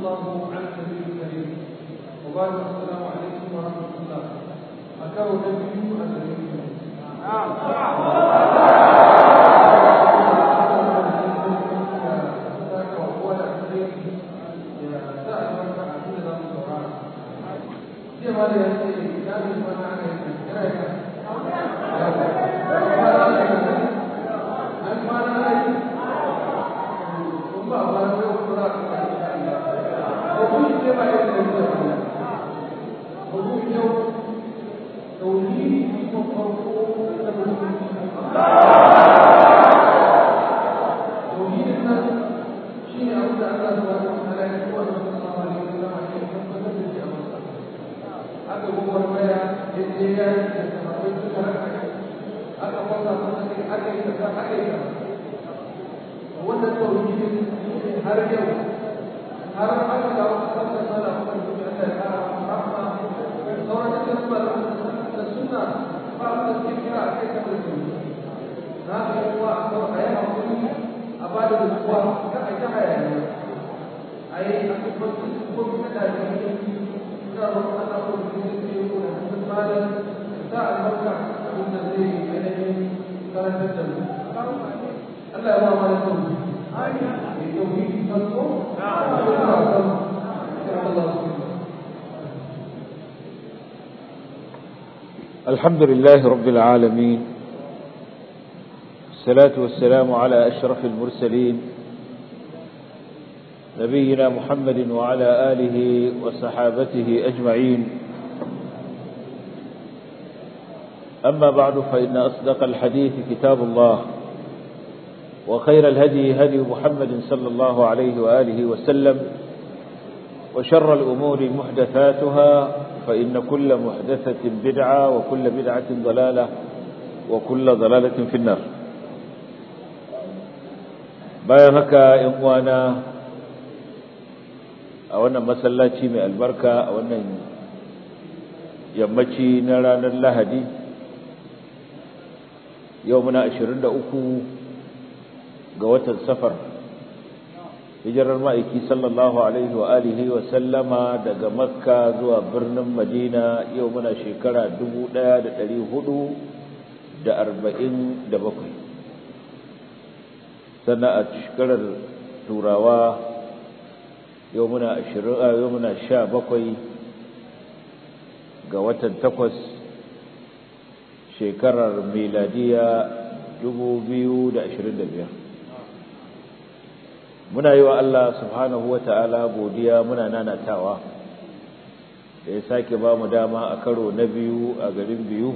الله على النبي الكريم وبارك السلام عليكم ورحمه الله أكاو نبي النبي الكريم الحمد لله رب العالمين الصلاة والسلام على أشرف المرسلين نبينا محمد وعلى آله وصحابته أجمعين أما بعد فإن أصدق الحديث كتاب الله وخير الهدي هدي محمد صلى الله عليه وآله وسلم وشر الأمور محدثاتها فإن كل محدثة بدعة وكل بدعة ضلالة وكل ضلالة في النار bayan haka ‘yan uwana a wannan masallaci mai albarka a wannan yammaci na ranar lahadi yau muna 23 ga watan safar hijirar ma'aiki sallallahu alaihi wa alihi wa sallama daga makka zuwa birnin madina yau muna shekara 1447 sannan a shekarar turawa yau muna 20 yau muna 17 ga watan takwas shekarar miladiya 2025 muna yi wa Allah subhanahu wa ta'ala godiya muna nanatawa da ya sake ba mu dama a karo na biyu a garin biyu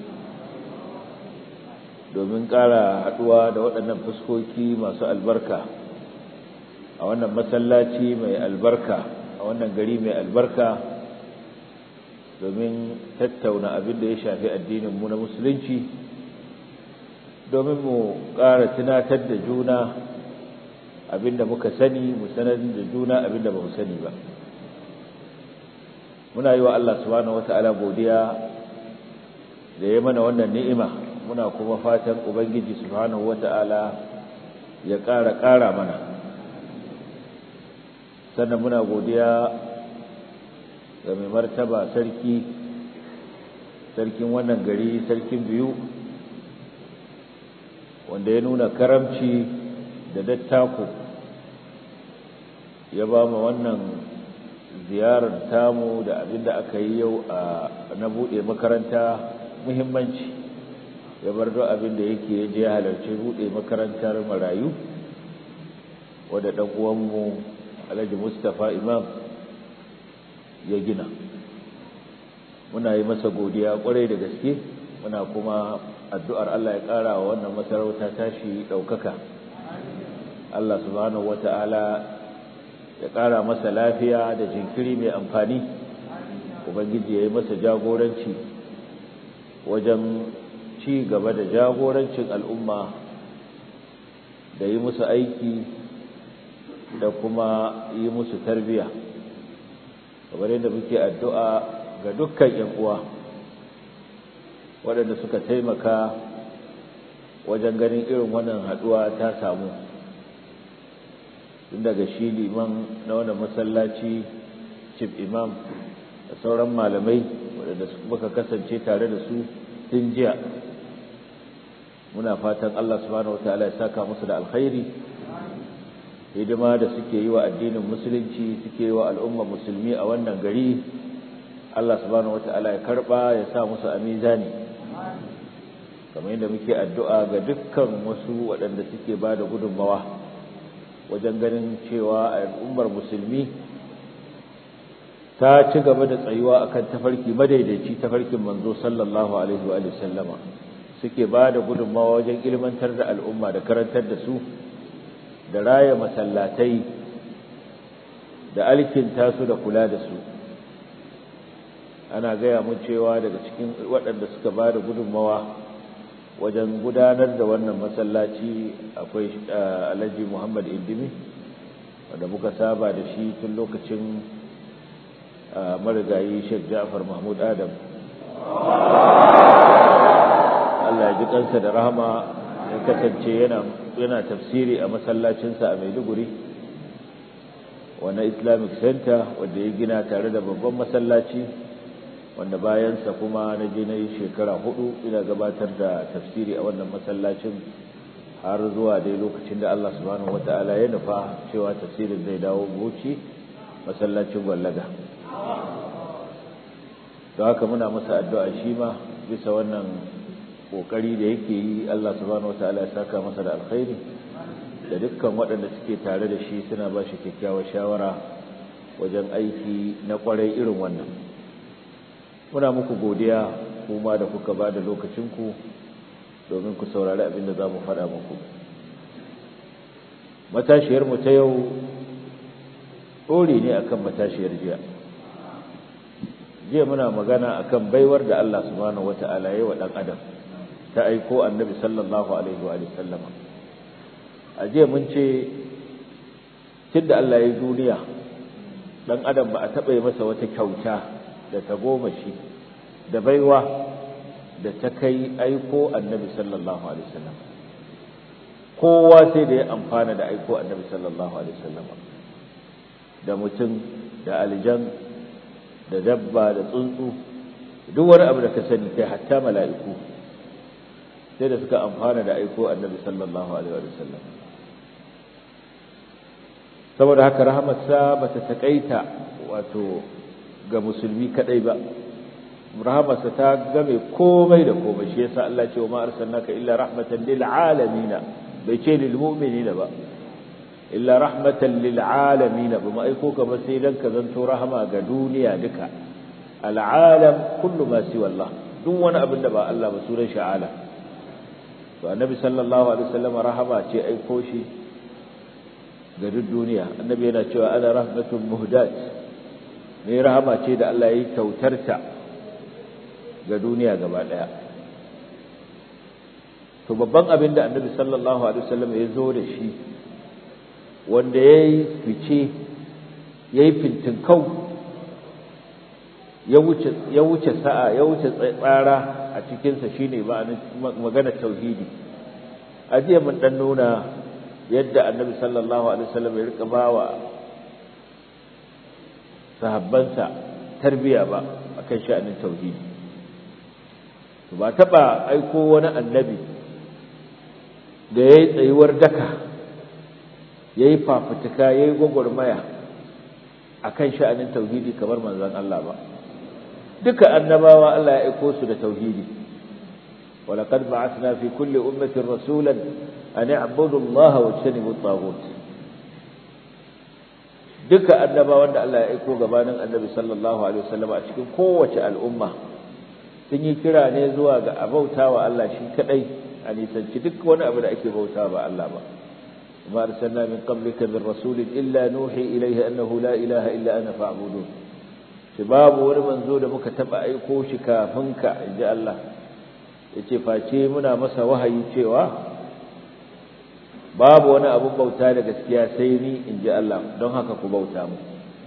domin ƙara haɗuwa da waɗannan fuskoki masu albarka a wannan masallaci mai albarka a wannan gari mai albarka domin tattauna abin da ya shafi addininmu na musulunci domin mu ƙara tunatar da juna abinda muka sani mu sanar da juna abinda ba mu sani ba muna yi wa Allah subhanahu wata'ala godiya da ya mana wannan ni'ima muna kuma fatan ubangiji subhanahu wata'ala ya ƙara ƙara mana sannan muna godiya ga mai martaba sarki sarkin wannan gari sarkin biyu wanda ya nuna karamci da dattako ya ba mu wannan ziyarar tamu da abin da aka yi yau a na buɗe makaranta muhimmanci ya bar duk abin da yake ya je halarci buɗe makarantar marayu wadda ɗan uwanmu alhaji mustapha imam ya gina muna yi masa godiya ƙwarai da gaske muna kuma addu'ar Allah ya ƙara wa wannan masarauta tashi ɗaukaka Allah subhanahu wata'ala ya ƙara masa lafiya da jinkiri mai amfani ubangiji ya yi masa jagoranci wajen ci gaba da jagorancin al'umma da yi musu aiki da kuma yi musu tarbiya kamar yadda muke addu'a ga dukkan ‘yan uwa waɗanda suka taimaka wajen ganin irin wannan haɗuwa ta samu tun daga shi liman na wannan masallaci chief imam da sauran malamai waɗanda muka kasance tare da su tun jiya muna fatan Allah subhanahu wataala ya saka musu da alkhairi hidima da suke yi wa addinin musulunci suke yi wa al'umma musulmi a wannan gari Allah subhanahu wataala ya karba ya sa musu a mizani kamar yadda muke addu'a ga dukkan wasu waɗanda suke ba da gudunmawa wajen ganin cewa al'ummar musulmi ta ci gaba da tsayuwa akan tafarki madaidaici tafarkin manzo sallallahu alaihi wa sallama suke ba da gudunmawa wajen ilmantar da al'umma da karantar da su da raya masallatai da alkinta su da kula da su ana gaya mun cewa daga cikin waɗanda suka ba da gudunmawa wajen gudanar da wannan masallaci akwai alhaji muhammad indimi wanda muka saba da shi tun lokacin marigayi sheikh ja'far mahmud adam Allah ya ji kansa da rahama ya kasance yana yana tafsiri a masallacinsa a Maiduguri wannan Islamic Center wanda ya gina tare da babban masallaci wanda bayansa kuma na je na yi shekara hudu ina gabatar da tafsiri a wannan masallacin har zuwa dai lokacin da Allah subhanahu wata'ala ya nufa cewa tafsirin zai dawo Bauchi masallacin Gwallaga don haka muna masa addu'a shi ma bisa wannan kokari da yake yi Allah subhanahu wataala ya saka masa da alkhairi da dukkan waɗanda suke tare da shi suna ba shi kyakkyawar shawara wajen aiki na kwarai irin wannan muna muku godiya kuma da kuka ba da lokacinku domin ku saurari abin da za mu faɗa muku matashiyarmu ta yau ɗori ne akan matashiyar jiya jiya muna magana akan baiwar da Allah subhanahu wataala ya yi wa ɗan adam ta aiko annabi sallallahu alaihi wa sallama a jiya mun ce tunda Allah ya duniya dan adam ba a taɓa yi masa wata kyauta da ta goma shi da baiwa da ta kai aiko annabi sallallahu alaihi wasallam kowa sai da ya amfana da aiko annabi sallallahu alaihi wasallam da mutum da aljan da dabba da tsuntsu duk wani abu da ka sani kai hatta mala'iku sai da suka amfana da aiko annabi sallallahu alaihi wa sallam saboda haka rahamarsa bata takaita wato ga musulmi kadai ba rahamarsa ta game komai da komai shi yasa Allah ce wa ma arsalnaka illa rahmatan lil alamin bai ce lil mu'minina ba illa rahmatan lil alamin ba ma aiko ka ba sai dan ka zanto rahama ga duniya duka al alam kullu ma siwa Allah duk wani abin da ba Allah ba sunan shi alam to annabi sallallahu alaihi wasallam rahama ce aiko shi ga duk duniya annabi yana cewa ana rahmatun muhdat ne rahama ce da Allah ya yi kyautarta ga duniya gaba daya to babban abin da annabi sallallahu alaihi wasallam ya zo da shi wanda yayi fice yayi fintinkau ya wuce ya wuce sa'a ya wuce tsara a cikinsa shi ne magana tauhidi a jiya mun dan nuna yadda annabi sallallahu alaihi wasallam ya rika bawa sahabbansa tarbiya ba akan sha'anin tauhidi to ba taba aiko wani annabi da yayi tsayuwar daka yayi fafutuka yayi gwagwarmaya akan sha'anin tauhidi kamar manzon Allah ba duka annabawa Allah ya aiko su da tauhidi ولقد بعثنا في كل أمة رسولا أن اعبدوا الله واجتنبوا الطاغوت duka annabawan da Allah ya aiko gabanin annabi sallallahu alaihi wasallam a cikin kowace al'umma sun yi kira ne zuwa ga abautawa Allah shi kadai a nisanci duk wani abu da ake bauta ba Allah ba ma arsalna min qablika min rasulin illa nuhi ilayhi annahu la ilaha illa ana fa'budun shi babu wani manzo da muka taba aiko shi kafin ka inji Allah yace face muna masa wahayi cewa babu wani abun bauta da gaskiya sai ni inji Allah don haka ku bauta mu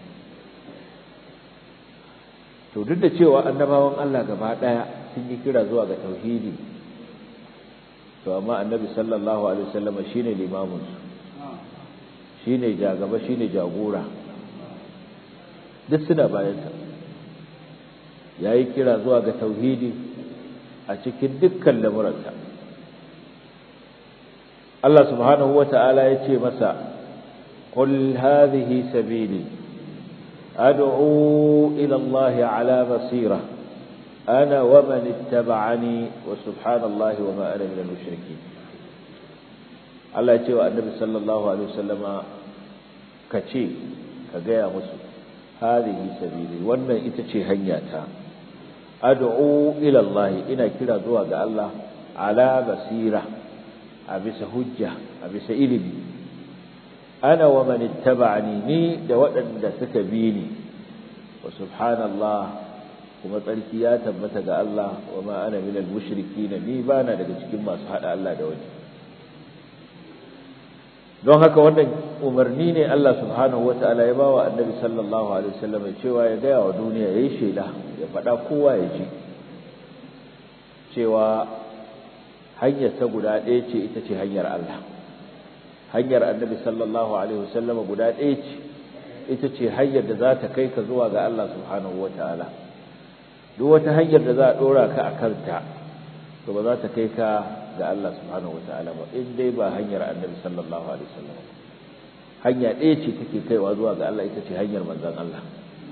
to duk da cewa annabawan Allah gaba daya sun yi kira zuwa ga tauhidi to amma annabi sallallahu alaihi wasallam shine limamin su shine jagaba shine jagora duk suna bayansa yayi kira zuwa ga tauhidi a cikin dukkan lamuransa Allah subhanahu wata'ala ya ce masa qul hadhihi sabili ad'u ila Allah ala basira ana wa man ittaba'ani wa subhanallahi wa ma ana minal mushrikeen Allah ya ce wa annabi sallallahu alaihi wasallama kace ka gaya musu hadhihi sabili wannan ita ce hanyata ad'u ila Allah ina kira zuwa ga Allah ala basira a bisa hujja a bisa ilimi ana wa man ittaba'ani ni da waɗanda suka bi ni wa subhanallah kuma tsarki ya tabbata ga Allah wa ma ana minal mushrikeen ni bana daga cikin masu hada Allah da wani don haka wannan umarni ne Allah subhanahu wata'ala ya bawa annabi sallallahu alaihi wasallam cewa ya gaya wa duniya yayi shela ya faɗa kowa ya ji cewa hanyar ta guda ɗaya ce ita ce hanyar Allah hanyar annabi sallallahu alaihi wasallam guda ɗaya ce ita ce hanyar da za ta kai ka zuwa ga Allah subhanahu wata'ala duk wata hanyar da za a ɗora ka a kanta to ba za ta kai ka ga Allah subhanahu wata'ala ba in dai ba hanyar annabi sallallahu alaihi wasallam hanya ɗaya ce take kaiwa zuwa ga Allah ita ce hanyar manzon Allah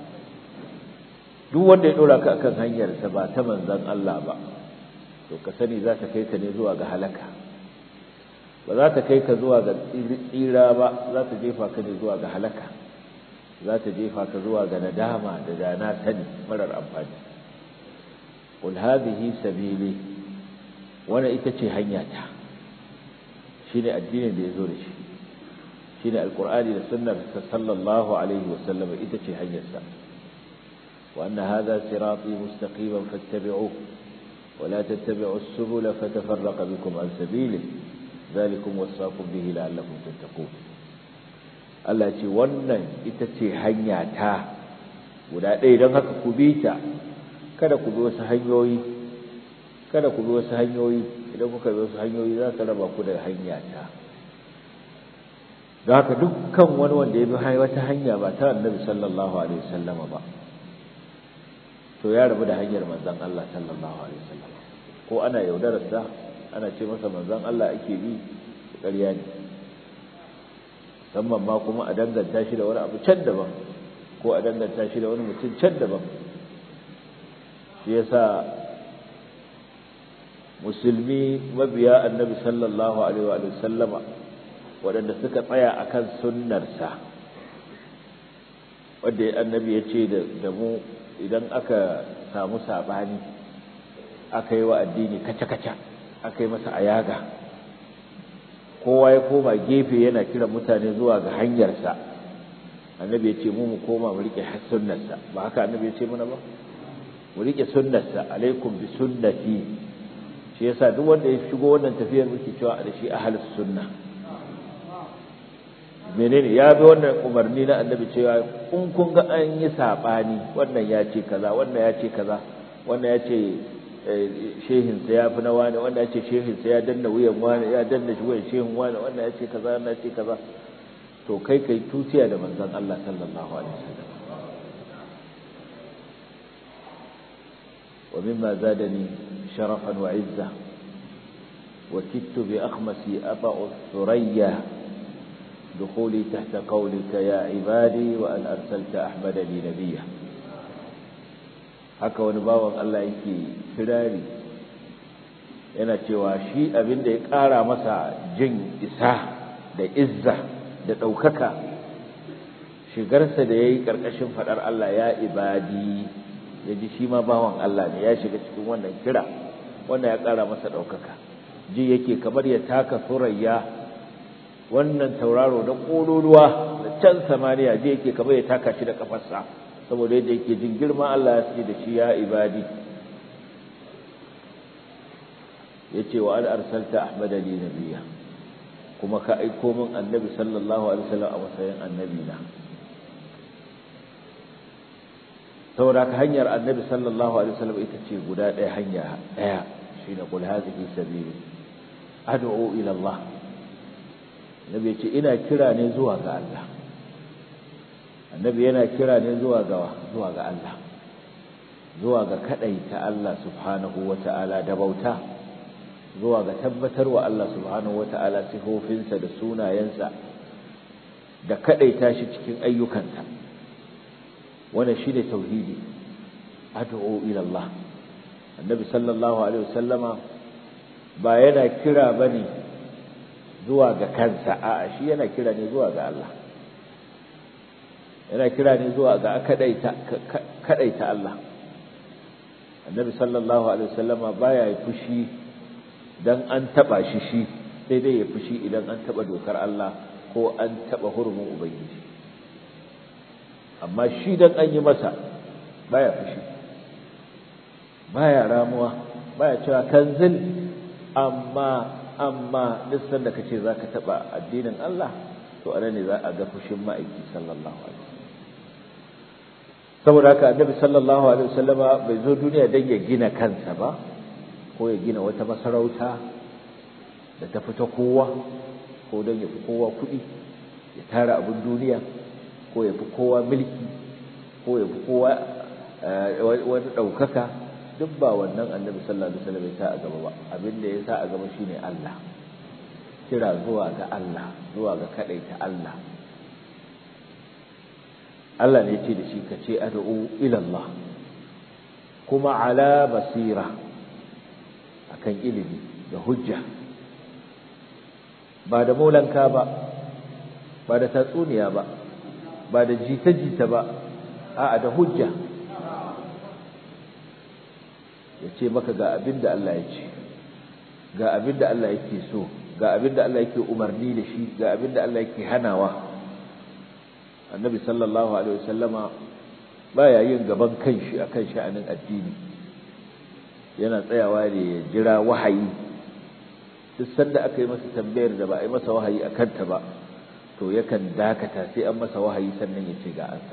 duk wanda ya ɗora ka akan hanyar sa ba ta manzon Allah ba to ka sani za ta kai ka ne zuwa ga halaka ba za ta kai ka zuwa ga tsira ba za ta jefa ka ne zuwa ga halaka za ta jefa ka zuwa ga nadama da dana sani marar amfani qul hadhihi sabili wannan ita ce hanyata shine addinin da yazo da shi shine alqur'ani da sunnar sallallahu alaihi wasallam ita ce hanyarsa wa anna hadha sirati mustaqiman fattabi'uhu ولا تتبعوا السبل فتفرق بكم عن سبيله ذلكم وصاكم به لعلكم تتقون Allah ce wannan ita ce hanya ta guda ɗaya don haka ku bi ta kada ku bi wasu hanyoyi kada ku bi wasu hanyoyi idan kuka bi wasu hanyoyi za ka raba ku da hanya ta don haka dukkan wani wanda ya bi wata hanya ba ta annabi sallallahu alaihi wasallama ba to ya rabu da hanyar manzon Allah sallallahu alaihi wasallam ko ana yaudararsa ana ce masa manzon Allah ake bi ƙarya ne musamman ma kuma a danganta shi da wani abu can daban ko a danganta shi da wani mutum can daban shi yasa musulmi mabiya annabi sallallahu alaihi wa sallama waɗanda suka tsaya akan sunnarsa wanda annabi ya ce da mu idan aka samu saɓani aka yi wa addini kaca-kaca aka yi masa ayaga kowa ya koma gefe yana kira mutane zuwa ga hanyarsa annabi ya ce mu mu koma mu riƙe sunnarsa ba haka annabi ya ce mana ba mu riƙe sunnarsa alaikum bi sunnati shi yasa duk wanda ya shigo wannan tafiyar muke cewa da shi ahlus sunna menene ya bi wannan umarni na annabi cewa in kun ga an yi sabani wannan ya ce kaza wannan ya ce kaza wannan ya ce shehinsa ya fi na wani wannan ya ce shehinsa ya danna wuyan wani ya danna shi wuyan shehin wani wannan ya ce kaza wannan ya ce kaza to kai kai tutiya da manzon Allah sallallahu alaihi wasallam wa mimma zadani sharafan wa izza وكدت بأخمسي أطأ الثريا دخولي تحت قولك يا عبادي وأن أرسلت أحمد لي نبيا haka wani bawan Allah yake kirari yana cewa shi abin da ya ƙara masa jin isa da izza da ɗaukaka shigarsa da ya yi ƙarƙashin faɗar Allah ya ibadi ya ji shi ma bawan Allah ne ya shiga cikin wannan kira wannan ya ƙara masa ɗaukaka ji yake kamar ya taka surayya wannan tauraro na ƙololuwa da can samaniya je yake kamar ya taka shi da kafarsa saboda yadda yake jin girma Allah ya ce da shi ya ibadi yace wa an arsalta ahmada li nabiyya kuma ka aiko min annabi sallallahu alaihi wasallam a matsayin annabi na saboda ka hanyar annabi sallallahu alaihi wasallam ita ce guda ɗaya hanya ɗaya shine qul hadhihi sabili ad'u ila Allah annabi ya ce ina kira ne zuwa ga Allah annabi yana kira ne zuwa ga zuwa ga Allah zuwa ga kadaita Allah subhanahu wata'ala da bauta zuwa ga tabbatarwa Allah subhanahu wata'ala sifofinsa da sunayensa da kadaita shi cikin ayyukansa wannan shine tauhidi ad'u ila Allah annabi sallallahu alaihi wasallama ba yana kira bane zuwa ga kansa a'a shi yana kira ne zuwa ga Allah yana kira ne zuwa ga kadaita kadaita Allah annabi sallallahu alaihi wasallama baya yi fushi dan an taba shi shi sai dai ya fushi idan an taba dokar Allah ko an taba hurumin ubangiji amma shi dan an yi masa baya fushi baya ramuwa baya cewa kanzil amma amma duk sanda kace zaka taba addinin Allah to anan ne za a ga fushin ma'aiki sallallahu alaihi saboda haka annabi sallallahu alaihi wasallama bai zo duniya dan ya gina kansa ba ko ya gina wata masarauta da ta fita kowa ko dan ya fi kowa kuɗi ya tara abin duniya ko ya fi kowa mulki ko ya fi kowa wani ɗaukaka duk ba wannan annabi sallallahu alaihi wasallam ya sa a gaba ba abin da ya sa a gaba shine Allah kira zuwa ga Allah zuwa ga kadaita Allah Allah ne ce da shi ka ce ad'u ila Allah kuma ala basira akan ilimi da hujja ba da maulanka ba ba da tatsuniya ba ba da jita-jita ba a'a da hujja ya ce maka ga abin da Allah ya ce ga abin da Allah yake so ga abin da Allah yake umarni da shi ga abin da Allah yake hanawa annabi sallallahu alaihi wasallama baya yin gaban kanshi akan sha'anin addini yana tsayawa ne ya jira wahayi duk sanda aka yi masa tambayar da ba a yi masa wahayi a kanta ba to yakan dakata sai an masa wahayi sannan ya ce ga ansa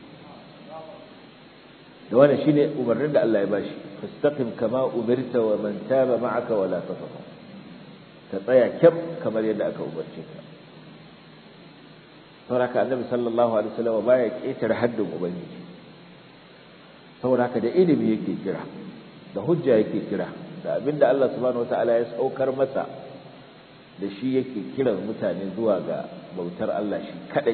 da wannan shine umarnin da Allah ya bashi fastaqim kama umirta wa man taba ma'aka wala tatghaw ka tsaya kyam kamar yadda aka umarce ka saboda haka annabi sallallahu alaihi wasallam baya ƙetare haddin ubangiji saboda haka da ilimi yake kira da hujja yake kira da abinda Allah subhanahu wataala ya saukar masa da shi yake kiran mutane zuwa ga bautar Allah shi kadai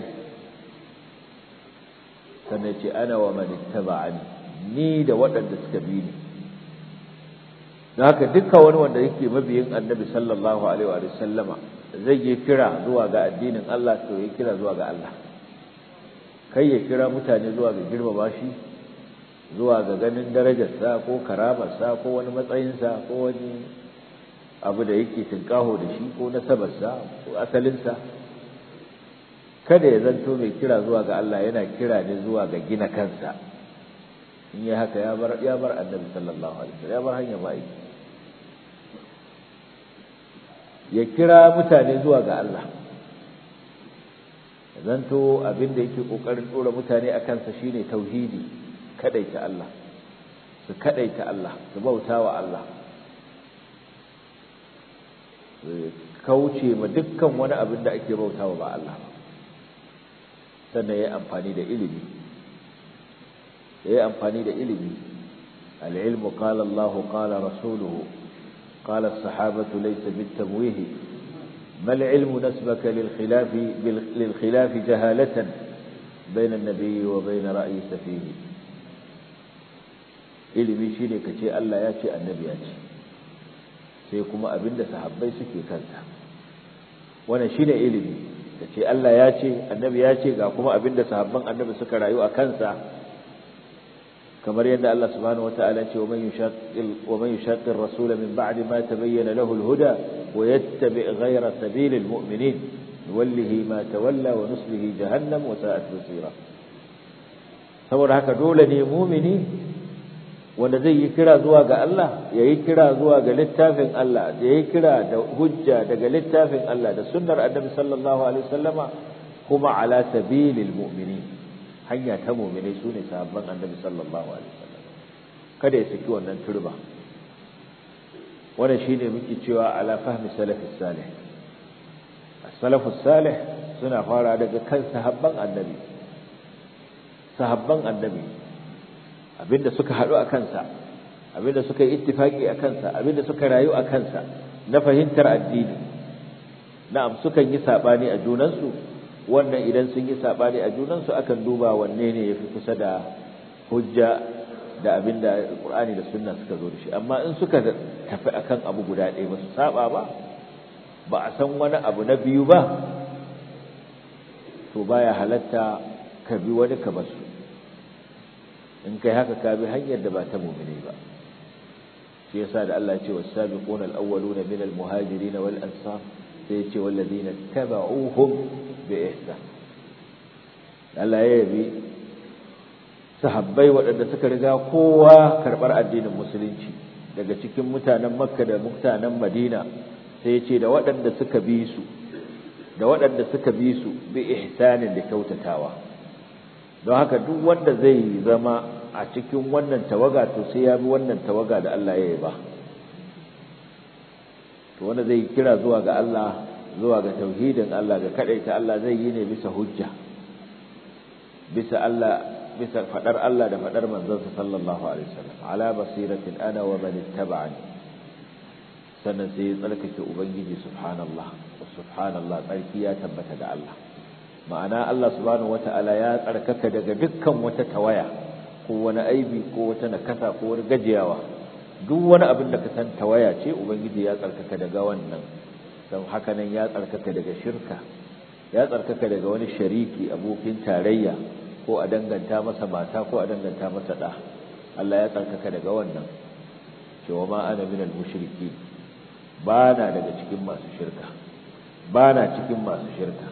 sannan ce ana wa man ittaba'ani ni da waɗanda suka bi ni don haka dukkan wani wanda yake mabiyin annabi sallallahu alaihi wa sallama zai yi kira zuwa ga addinin Allah to ya kira zuwa ga Allah kai ya kira mutane zuwa ga girmama shi zuwa ga ganin darajarsa ko karamarsa ko wani matsayinsa ko wani abu da yake tinkaho da shi ko nasabarsa ko asalinsa kada ya zanto mai kira zuwa ga Allah yana kira ne zuwa ga gina kansa in yi haka ya bar ya bar annabi sallallahu alaihi wasallam ya bar hanya mai ya kira mutane zuwa ga Allah zanto abin da yake kokarin dora mutane a kansa shine tauhidi kadaita Allah su kadaita Allah su bautawa Allah kauce ma dukkan wani abin da ake bautawa ba Allah sannan yayi amfani da ilimi yayi amfani da ilimi al-ilmu qala Allah qala rasuluhu قال الصحابة ليس بالتمويه ما العلم نسبك للخلاف للخلاف جهالة بين النبي وبين رأي سفيه ilimi shine ka ce Allah ya ce annabi ya ce sai kuma abinda sahabbai suke kanta wannan shine ilimi ka ce Allah ya ce annabi ya ce ga kuma abinda sahabban annabi suka rayu a kansa kamar yadda Allah subhanahu wataala ya ce wa man yushaqqil wa man yushaqqir rasul min ba'di ma tabayyana lahu al-huda wa yattabi' ghayra sabilil mu'minin nuwallihi ma tawalla wa nuslihi jahannam wa sa'at masira saboda haka dole ne mu'mini wanda zai yi kira zuwa ga Allah ya yi kira zuwa ga littafin Allah da ya yi kira da hujja daga littafin Allah da sunnar annabi sallallahu alaihi wasallama kuma ala sabilil mu'minin hanya ta mu'minai sune sahabban annabi sallallahu alaihi wasallam kada ya saki wannan turba wannan shine muke cewa ala fahmi salafis salih as-salafus salih suna fara daga kan sahabban annabi sahabban annabi abinda suka haɗu a kansa abinda suka yi ittifaki a kansa abinda suka rayu a kansa na fahimtar addini na'am sukan yi sabani a junansu wannan idan sun yi sabani a junansu akan duba wanne ne yafi kusa da hujja da abinda Qur'ani da Sunna suka zo da shi amma in suka tafi akan abu guda ɗaya ba su saba ba ba a san wani abu na biyu ba to baya halatta ka bi wani ka basu in kai haka ka bi hanyar da ba ta mu'mini ba shi yasa da Allah ya ce was-sabiquna al-awwaluna min al-muhajirin wal ansar sai ya ce wallazina tabauhum bi ihsan Allah ya yabi sahabbai waɗanda suka riga kowa karɓar addinin musulunci daga cikin mutanen makka da mutanen madina sai ya ce da waɗanda suka bi su da waɗanda suka bi su bi ihsanin da kyautatawa don haka duk wanda zai zama a cikin wannan tawaga to sai ya bi wannan tawaga da Allah ya yi ba to wanda zai kira zuwa ga Allah zuwa ga tauhidin Allah ga kadaita Allah zai yi ne bisa hujja bisa Allah bisa fadar Allah da fadar manzon sallallahu alaihi wasallam ala basiratin ana wa man ittaba'ani sannan sai ya tsarkake ubangiji subhanallah wa subhanallah tsarki ya tabbata da Allah ma'ana Allah subhanahu wata'ala ya tsarkaka daga dukkan wata tawaya ko wani aibi ko wata nakasa ko wani gajiyawa duk wani abin da ka san tawaya ce ubangiji ya tsarkaka daga wannan don haka nan ya tsarkaka daga shirka ya tsarkaka daga wani shariki abokin tarayya ko a danganta masa mata ko a danganta masa da Allah ya tsarkaka daga wannan cewa ma ana minal mushriki ba na daga cikin masu shirka ba na cikin masu shirka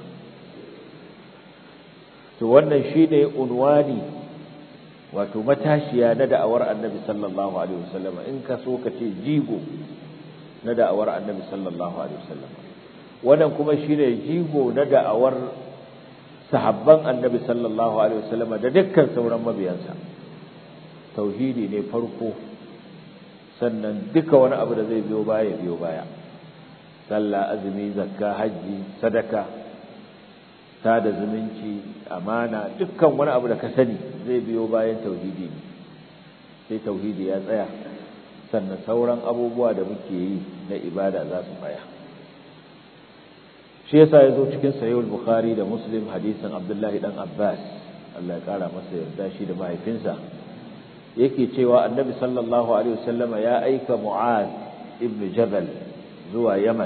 to wannan shine unwani wato matashiya na da'awar annabi sallallahu alaihi wasallam in ka so ka ce jigo na da'awar annabi sallallahu alaihi wasallam wannan kuma shine jigo na da'awar sahabban annabi sallallahu alaihi wasallam da dukkan sauran mabiyansa tauhidi ne farko sannan duka wani abu da zai biyo baya biyo baya sallah azumi zakka haji sadaka sada zumunci amana dukkan wani abu da ka sani zai biyo bayan tauhidi ne sai tauhidi ya tsaya sannan sauran abubuwa da muke yi na ibada za su tsaya shi yasa ya zo cikin sahihul bukhari da muslim hadisin abdullahi dan abbas Allah ya kara masa yarda shi da mahaifinsa yake cewa annabi sallallahu alaihi wasallama ya aika mu'az ibn jabal zuwa yaman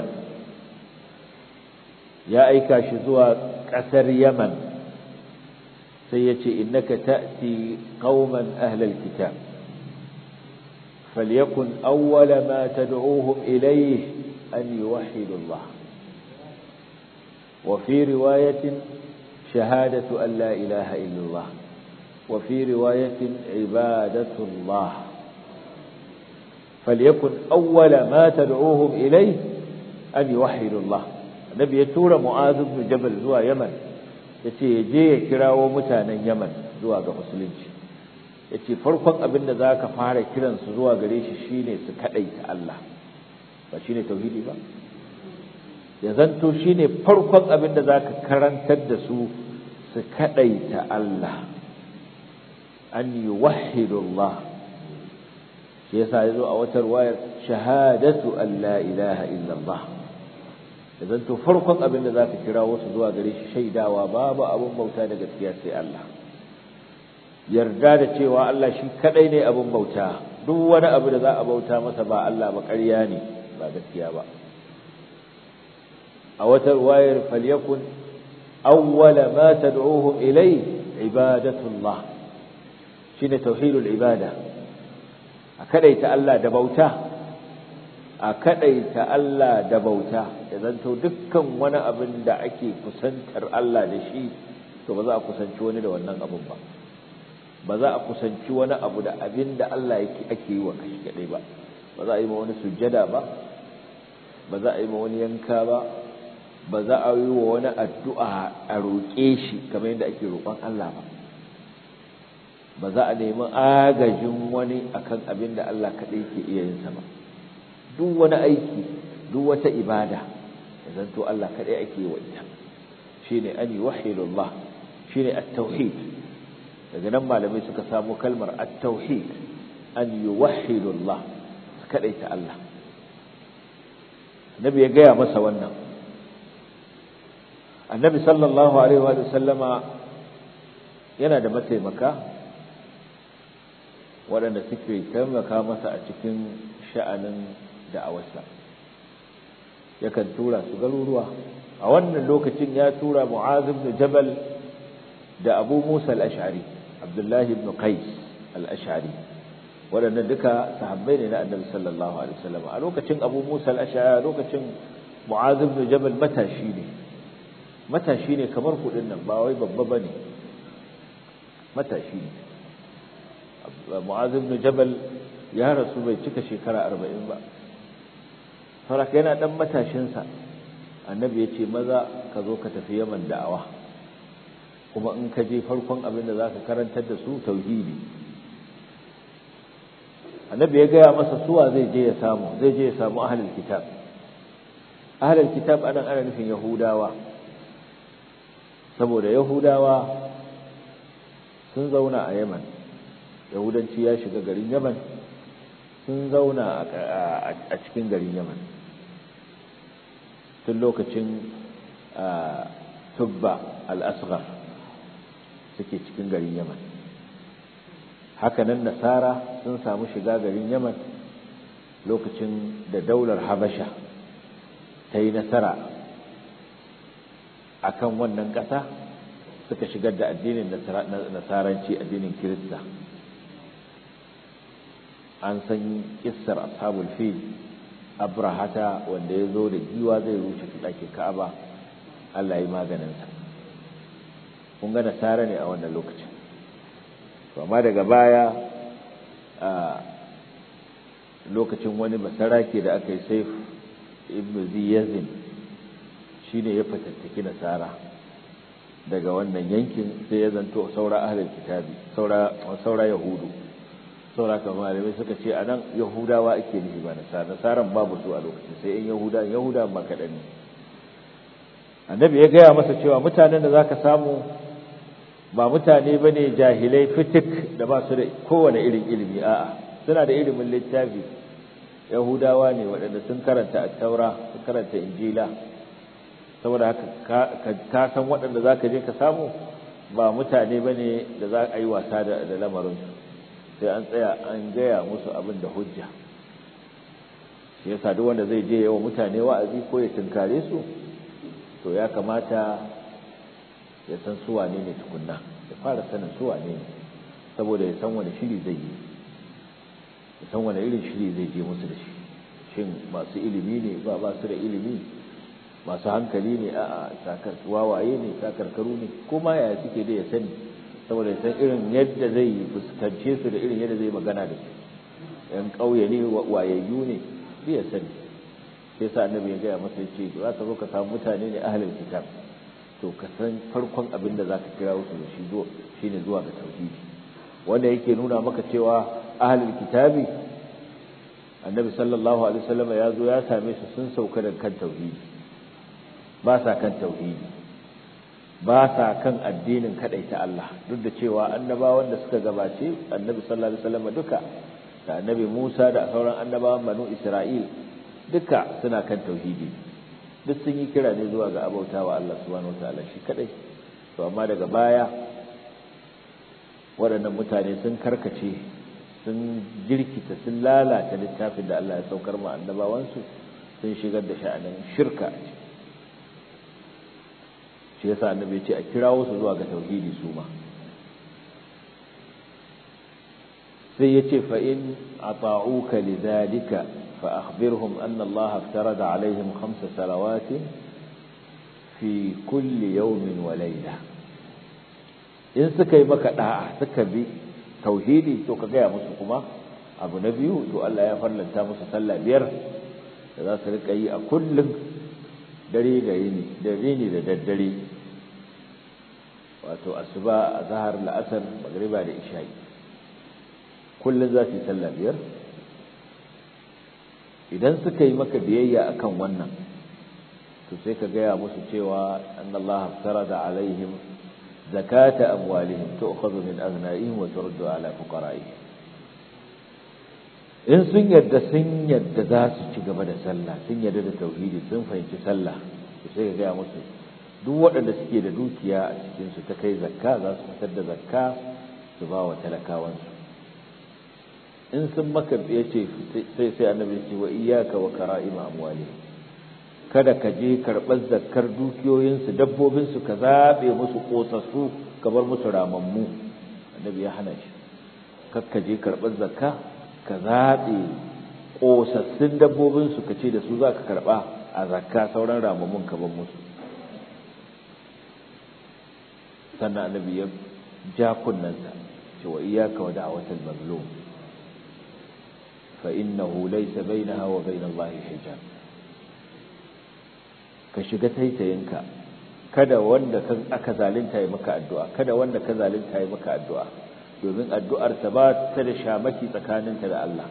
ya aika shi zuwa ƙasar yaman sai ya ce innaka ta'ti qauman ahlal kitab falyakun awwala ma tad'uuhum ilayhi an yuwahhidu Allah wa fi riwayatin shahadatu an la ilaha illa Allah wa fi riwayatin ibadatu Allah falyakun awwala ma tad'uuhum ilayhi an yuwahhidu Allah annabi ya tura mu'az ibn jabal zuwa yaman yace ya je ya kirawo mutanen yaman zuwa ga musulunci yace farkon abin da zaka fara kiran su zuwa gare shi shine su kadaita Allah ba shine tauhidi ba ya zanto shine farkon abin da zaka karantar da su su kadaita Allah an yuwahhidu Allah shi yasa yazo a wata ruwayar shahadatu an la ilaha illa Allah idan to farkon abin da zaka kira wasu zuwa gare shi shaidawa babu abin bauta da gaskiya sai Allah yarda da cewa Allah shi kadai ne abin bauta duk wani abu da za a bauta masa ba Allah ba ƙarya ne ba gaskiya ba a wata ruwayar falyakun awwala ma tad'uhum ilay ibadatullah shine tauhidul ibada a kadaita Allah da bauta a kadaita Allah da bauta ya zanto dukkan wani abin da ake kusantar Allah da shi to ba za a kusanci wani da wannan abin ba ba za a kusanci wani abu da abin da Allah yake ake yi wa kashi kadai ba ba za a yi ma wani sujjada ba ba za a yi ma wani yanka ba ba za a yi wa wani addu'a a roƙe shi kamar yadda ake roƙon Allah ba ba za a nemi agajin wani akan abin da Allah kadai ke iya yin sa ba duk wani aiki duk wata ibada zanto Allah kadai ake wa ita shine an yuwahhidullah shine at-tauhid daga nan malamai suka samu kalmar at-tauhid an yuwahhidullah su kadai ta Allah annabi ya gaya masa wannan annabi sallallahu alaihi wa sallama yana da mataimaka waɗanda suke taimaka masa a cikin sha'anin da'awarsa yakan tura su garuruwa a wannan lokacin ya tura mu'az ibn jabal da abu musa al-ash'ari abdullahi ibn qais al-ash'ari waɗannan duka sahabbai ne na annabi sallallahu alaihi wasallam a lokacin abu musa al-ash'ari lokacin mu'az ibn jabal matashi ne matashi ne kamar kudin nan ba wai babba bane matashi ne mu'az ibn jabal ya rasu bai cika shekara 40 ba saboda yana dan matashinsa annabi ya ce maza ka zo ka tafi yaman da'awa kuma in ka je farkon abin da za ka karantar da su tauhidi annabi ya gaya masa suwa zai je ya samu zai je ya samu ahlul kitab ahlul kitab anan ana nufin yahudawa saboda yahudawa sun zauna a yaman yahudanci ya shiga garin yaman sun zauna a cikin garin yaman tun lokacin tubba al-asghar suke cikin garin yaman hakanan nasara sun samu shiga garin yaman lokacin da daular habasha ta yi nasara a kan wannan ƙasa suka shigar da addinin nasaranci addinin kirista an san kissar ashabul fil abrahata wanda ya zo da giwa zai rushe ɗakin ka'aba allah ya yi maganinsa kun ga nasara ne a wannan lokacin amma daga baya a lokacin wani basarake da aka yi saif ibn ziyazin shi ne ya fatattaki nasara daga wannan yankin sai ya zanto saura ahalar kitabi saura yahudu saura kamar malamai suka ce a nan yahudawa ake nufi ba nasara nasaran babu su a lokacin sai in yahuda yahuda ba kaɗan ne annabi ya gaya masa cewa mutanen da za ka samu ba mutane ba ne jahilai fitik da ba su da kowane irin ilimi a'a suna da ilimin littafi yahudawa ne waɗanda sun karanta taura sun karanta injila saboda haka ka san waɗanda za ka je ka samu ba mutane ba ne da za a yi wasa da lamarinsu sai an tsaya an gaya musu abin da hujja shi yasa duk wanda zai je yawa mutane wa'azi ko ya tunkare su to ya kamata ya san su wane ne tukunna ya fara sanin su wane ne saboda ya san wani shiri zai yi ya san wani irin shiri zai je musu da shi shin masu ilimi ne ba ba su da ilimi masu hankali ne a sakar wawaye ne sakarkaru ne kuma ya suke da ya sani saboda ya san irin yadda zai fuskance su da irin yadda zai magana da su yan ƙauye ne wayayyu ne sai ya sani sai sa annabi ya gaya masa ya ce za ka zo ka samu mutane ne ahlul kitab to ka san farkon abin da zaka kira su da shi zo shine zuwa ga tauhidi wanda yake nuna maka cewa ahlul kitabi annabi sallallahu alaihi wasallam ya zo ya same su sun sauka da kan tauhidi ba sa kan tauhidi ba sa kan addinin kadai ta Allah duk da cewa annabawan da suka gabace annabi sallallahu alaihi wasallam duka da annabi Musa da sauran annabawan banu Isra'il duka suna kan tauhidi duk sun yi kira ne zuwa ga abautawa Allah subhanahu wataala shi kadai to amma daga baya waɗannan mutane sun karkace sun jirkita sun lalata littafin da Allah ya saukar ma annabawansu sun shigar da sha'anin shirka a ciki shi yasa annabi ya ce a kirawo su zuwa ga tauhidi su ma sai ya ce fa in ata'uka lidhalika fa akhbirhum anna Allah aftarada alaihim khamsa salawatin fi kulli yawmin wa layla in suka yi maka da'a suka bi tauhidi to ka gaya musu kuma abu na biyu to Allah ya farlanta musu sallah biyar da za su rika yi a kullum dare da yini da yini da daddare wato asuba azhar la'asar magriba da isha'i kullum za su yi sallah biyar idan suka yi maka biyayya akan wannan to sai ka gaya musu cewa annallaha farada alaihim zakata amwalihim tu'khadhu min aghna'ihim wa turaddu ala fuqara'ihim in sun yadda sun yadda za su ci gaba da sallah sun yadda da tauhidi sun fahimci sallah to sai ka gaya musu duk waɗanda suke da dukiya a cikin su ta kai zakka za su fitar da zakka su ba wa talakawansu in sun maka ya ce sai sai annabi ce wa iyyaka wa kara'ima amwalihim kada ka je karɓar zakkar dukiyoyinsu dabbobinsu ka zaɓe musu ƙosassu ka bar musu ramammu annabi ya hana shi kakka je karɓar zakka ka zaɓe ƙosassun dabbobinsu ka ce da su za ka karɓa a zakka sauran ramammun ka bar musu sannan annabi ya ja kunnansa ce wa iyaka wa da'awatal mazlum fa innahu laysa bainaha wa bainallahi hijab ka shiga taitayinka kada wanda aka zalunta yi maka addu'a kada wanda ka zalunta yi maka addu'a domin addu'ar ta ba ta da shamaki tsakaninta da Allah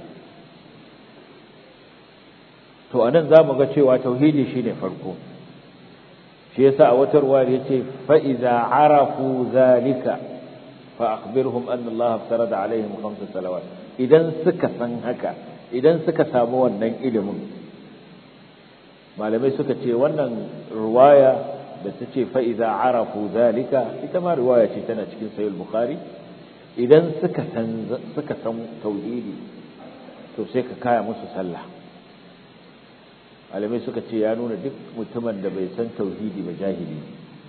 to anan zamu ga cewa tauhidi shine farko shi yasa a wata ruwa yace fa iza arafu zalika fa akhbirhum anna Allah farada alaihim khams salawat idan suka san haka idan suka samu wannan ilimin malamai suka ce wannan ruwaya da ta ce fa'iza arafu zalika ita ma ruwaya ce tana cikin sayul bukhari idan suka san tauhidi to sai ka kaya musu sallah malamai suka ce ya nuna duk mutumin da bai san tauhidi ba jahili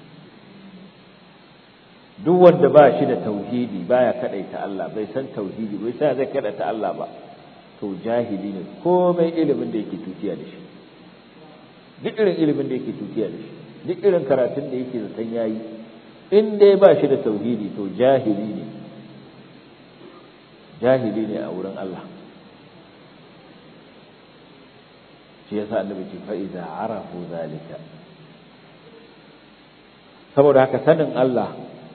duk wanda ba shi da tauhidi baya kadaita Allah bai san tauhidi bai sai zai kadaita Allah ba to jahili ne komai ilimin da yake tutiya da shi duk irin ilimin da yake tutiya da shi duk irin karatun da yake zaton yayi in dai ba shi da tauhidi to jahili ne jahili ne a wurin Allah shi yasa annabi ce fa idza arafu zalika saboda haka sanin Allah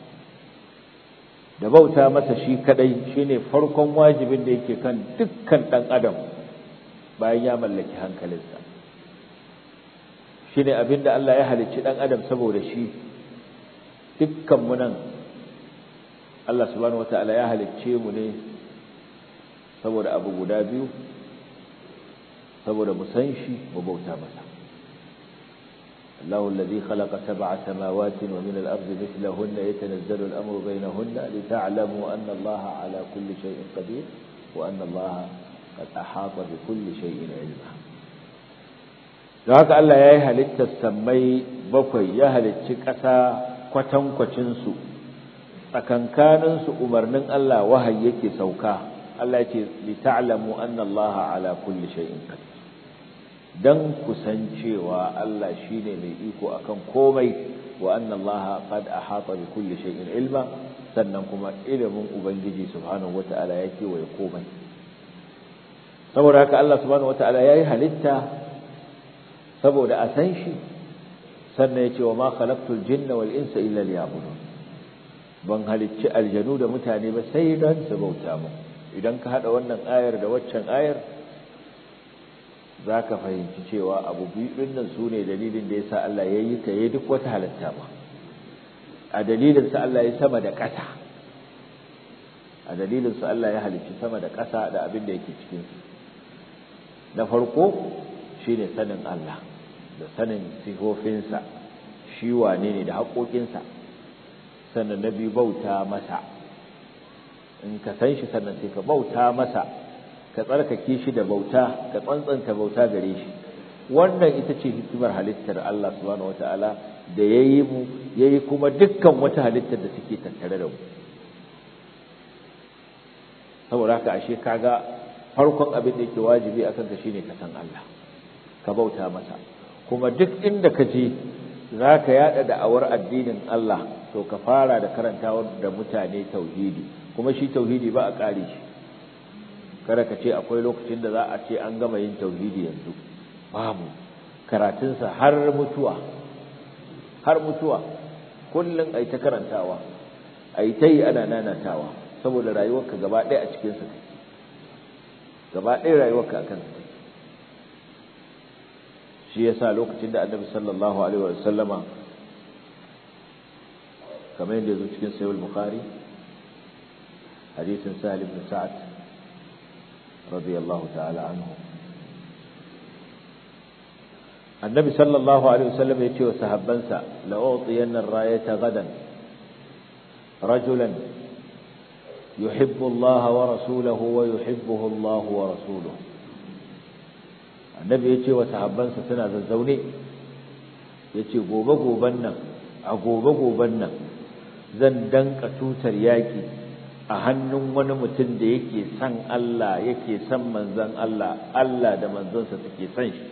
da bauta masa shi kadai shine farkon wajibin da yake kan dukkan dan adam bayan ya mallaki hankalinsa shine abinda Allah ya halicci dan adam saboda shi dukkan mu nan Allah subhanahu wataala ya halicce mu ne saboda abu guda biyu saboda mu san shi mu bauta masa الله الذي خلق سبع سماوات ومن الأرض مثلهن يتنزل الأمر بينهن لتعلموا أن الله على كل شيء قدير وأن الله قد أحاط بكل شيء علما da haka Allah ya yi halittar sammai bakwai ya halicci ƙasa kwatankwacinsu tsakankaninsu umarnin Allah wahayi yake sauka Allah ya ce li ta'lamu anna Allah ala kulli shay'in qadir dan kusancewa Allah shine mai iko akan komai wa anna Allah qad ahata bi kulli shay'in ilma sannan kuma ilimin ubangiji subhanahu wata'ala ya kewaye komai saboda haka Allah subhanahu wata'ala yayi halitta saboda a san shi sannan ya ce wa ma khalaqtul jinna wal insa illa liya'budun ban halicci aljanu da mutane ba sai don su bauta mu idan ka hada wannan ayar da waccan ayar zaka fahimci cewa abu biyu din nan sune dalilin da yasa Allah ya yi ka yi duk wata halitta ma a dalilin sa Allah ya sama da ƙasa a dalilin sa Allah ya halicci sama da ƙasa da abin da yake cikin su na farko shine sanin Allah da sanin sifofinsa shi wane ne da haƙoƙinsa sannan na biyu bauta masa in ka san shi sannan sai ka bauta masa ka tsarkake shi da bauta ka tsantsanta bauta gare shi wannan ita ce hikimar halittar Allah subhanahu wataala da yayi mu yayi kuma dukkan wata halittar da suke tattare da mu saboda haka ashe kaga farkon abin da yake wajibi akan ka shine ka san Allah ka bauta masa kuma duk inda ka je za ka yada da'awar addinin Allah to ka fara da karantawa da mutane tauhidi kuma shi tauhidi ba a kare shi kada ka ce akwai lokacin da za a ce an gama yin tauhidi yanzu babu karatunsa har mutuwa har mutuwa kullum ai ta karantawa ai ta yi ana nanatawa saboda rayuwarka gaba ɗaya a cikinsa take gaba ɗaya rayuwarka a kansa take shi yasa lokacin da annabi sallallahu alaihi wa sallama kamar yadda zo cikin sahih bukhari hadisin sahal ibn sa'ad radiyallahu ta'ala anhu annabi sallallahu alaihi wa sallam ya ce wa sahabbansa la utiyanna ar-rayata gadan rajulan yuhibbu Allah wa rasuluhu wa yuhibbuhu Allah wa rasuluhu annabi ya ce wa sahabbansa suna zazzaune ya ce gobe-goben nan a gobe-goben nan zan danka tutar yaƙi a hannun wani mutum da yake son Allah yake son manzan Allah Allah da manzansa suke son shi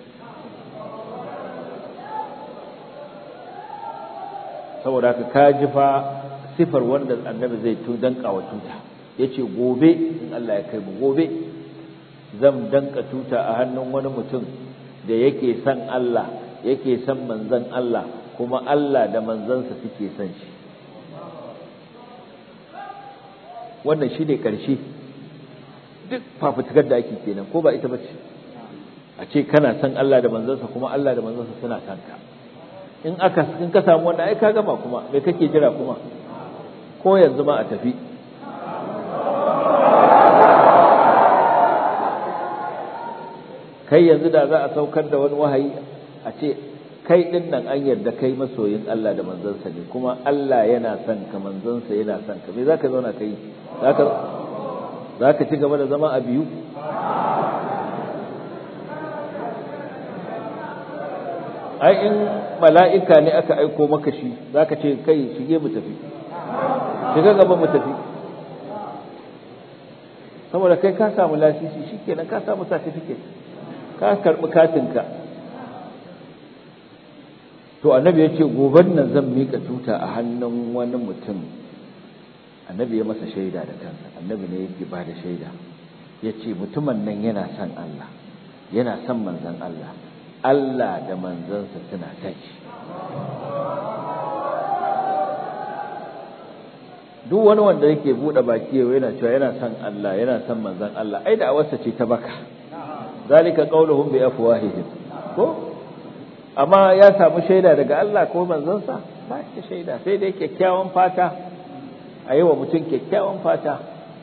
saboda haka ka ji fa sifar wanda annabi zai tu danka wa tuta yace gobe in Allah ya kai mu gobe zan danka tuta a hannun wani mutum da yake son Allah yake son manzon Allah kuma Allah da manzansa suke son shi wannan shi ne ƙarshe duk fafutukar da ake kenan ko ba ita ba ce a ce kana son Allah da manzansa kuma Allah da manzansa suna son ka in aka in ka samu wannan ai ka gama kuma me kake jira kuma ko yanzu ma a tafi kai yanzu da za a saukar da wani wahayi a ce kai din nan an yarda kai masoyin Allah da manzansa ne kuma Allah yana son ka manzansa yana son ka me zaka zauna kai zaka zaka ci gaba da zama a biyu ai in mala'ika ne aka aiko maka shi zaka ce kai shige mu tafi shiga gaba mu tafi saboda kai ka samu lasisi shikenan ka samu certificate ka karbi katinka to annabi ya ce goben nan zan mika tuta a hannun wani mutum annabi ya masa shaida da kansa annabi ne yake ba da shaida ya ce mutumin nan yana son Allah yana son manzan Allah Allah da manzansa suna son shi duk wani wanda yake buɗe baki yau yana cewa yana son Allah yana son manzan Allah ai da awarsa ce ta baka zalika qauluhum bi afwahihim ko amma ya samu shaida daga Allah ko manzansa ba shi shaida sai dai kyakkyawan fata a yi wa mutum kyakkyawan fata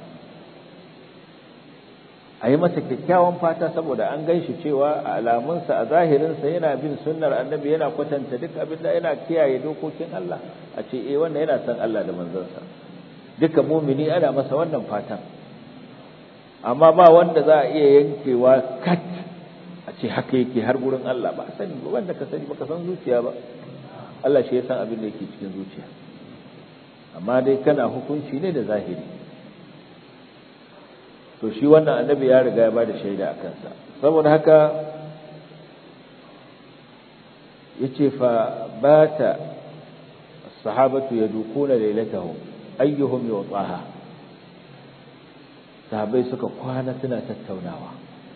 a yi masa kyakkyawan fata saboda an gan shi cewa a alamunsa a zahirinsa yana bin sunnar annabi yana kwatanta duk abin da yana kiyaye dokokin Allah a ce eh wannan yana son Allah da manzansa duka mumini ana masa wannan fatan amma ba wanda za a iya yankewa kat a ce haka yake har gurin Allah ba sani ba wanda ka sani ba ka san zuciya ba Allah shi ya san abin da yake cikin zuciya amma dai kana hukunci ne da zahiri to shi wannan annabi ya riga ya bada shaida a kansa saboda haka yace fa bata sahabatu yadukuna lailatahum ayyuhum yutaha sahabbai suka kwana suna tattaunawa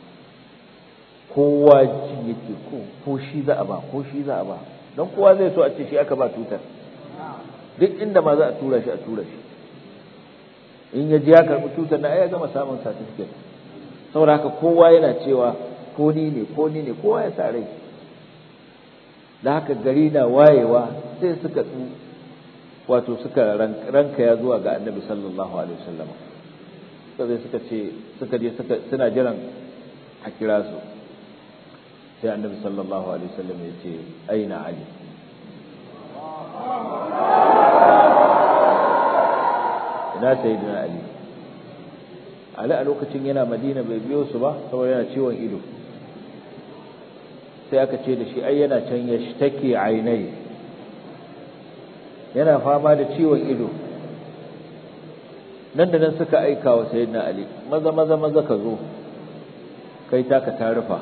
kowa ji yake ko ko shi za a ba ko shi za a ba don kowa zai so a ce shi aka ba tutar duk inda ma za a tura shi a tura shi in ya ji ya karɓi tutar na ya gama samun certificate saboda haka kowa yana cewa ko ni ne ko ni ne kowa ya sa rai da haka gari na wayewa sai suka tsu wato suka ranka ya zuwa ga annabi sallallahu alaihi wasallam suka zai suka ce suka je suka suna jiran a kira su sai annabi sallallahu alaihi wasallam ya ce aina ali ina sayyidina ali ali a lokacin yana madina bai biyo su ba saboda yana ciwon ido sai aka ce da shi ai yana can ya take ainai yana fama da ciwon ido nan da nan suka aika wa sayyidina ali maza maza maza ka zo kai taka ta rufa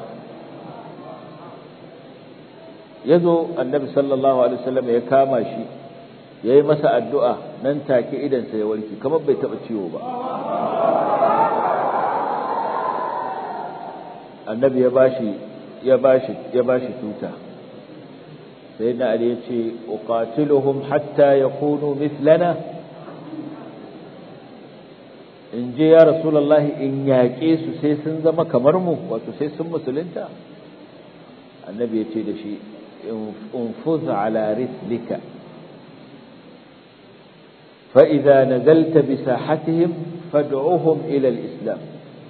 ya zo annabi sallallahu alaihi wasallam ya kama shi ya yi masa addu'a nan take idansa ya warke kamar bai taɓa ciwo ba annabi ya bashi ya bashi ya bashi tuta sai na ali ya ce uqatiluhum hatta yakunu mithlana in je ya rasulullahi in yaƙe su sai sun zama kamar mu wato sai sun musulunta annabi ya ce da shi انفذ على رسلك فإذا نزلت بساحتهم فادعوهم إلى الإسلام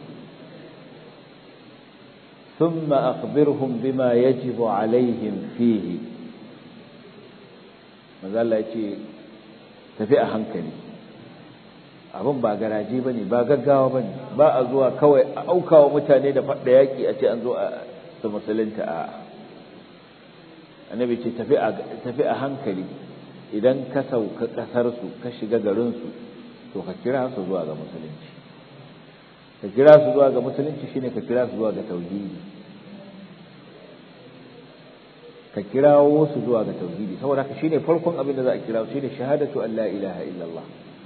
ثم أخبرهم بما يجب عليهم فيه ماذا الله يتي تفئ هنكلي abin ba garaje ba ne ba gaggawa ba ne ba a zuwa kawai a aukawa mutane da faɗa yaƙi a ce an zo a su musulunta a annabi ce tafi a hankali idan ka sauka ƙasarsu ka shiga garinsu to ka kira su zuwa ga musulunci ka kira su zuwa ga musulunci shine ka kira su zuwa ga tauhidi ka kirawo su zuwa ga tauhidi saboda haka shine farkon abin da za a kira su shine shahadatu an la ilaha illallah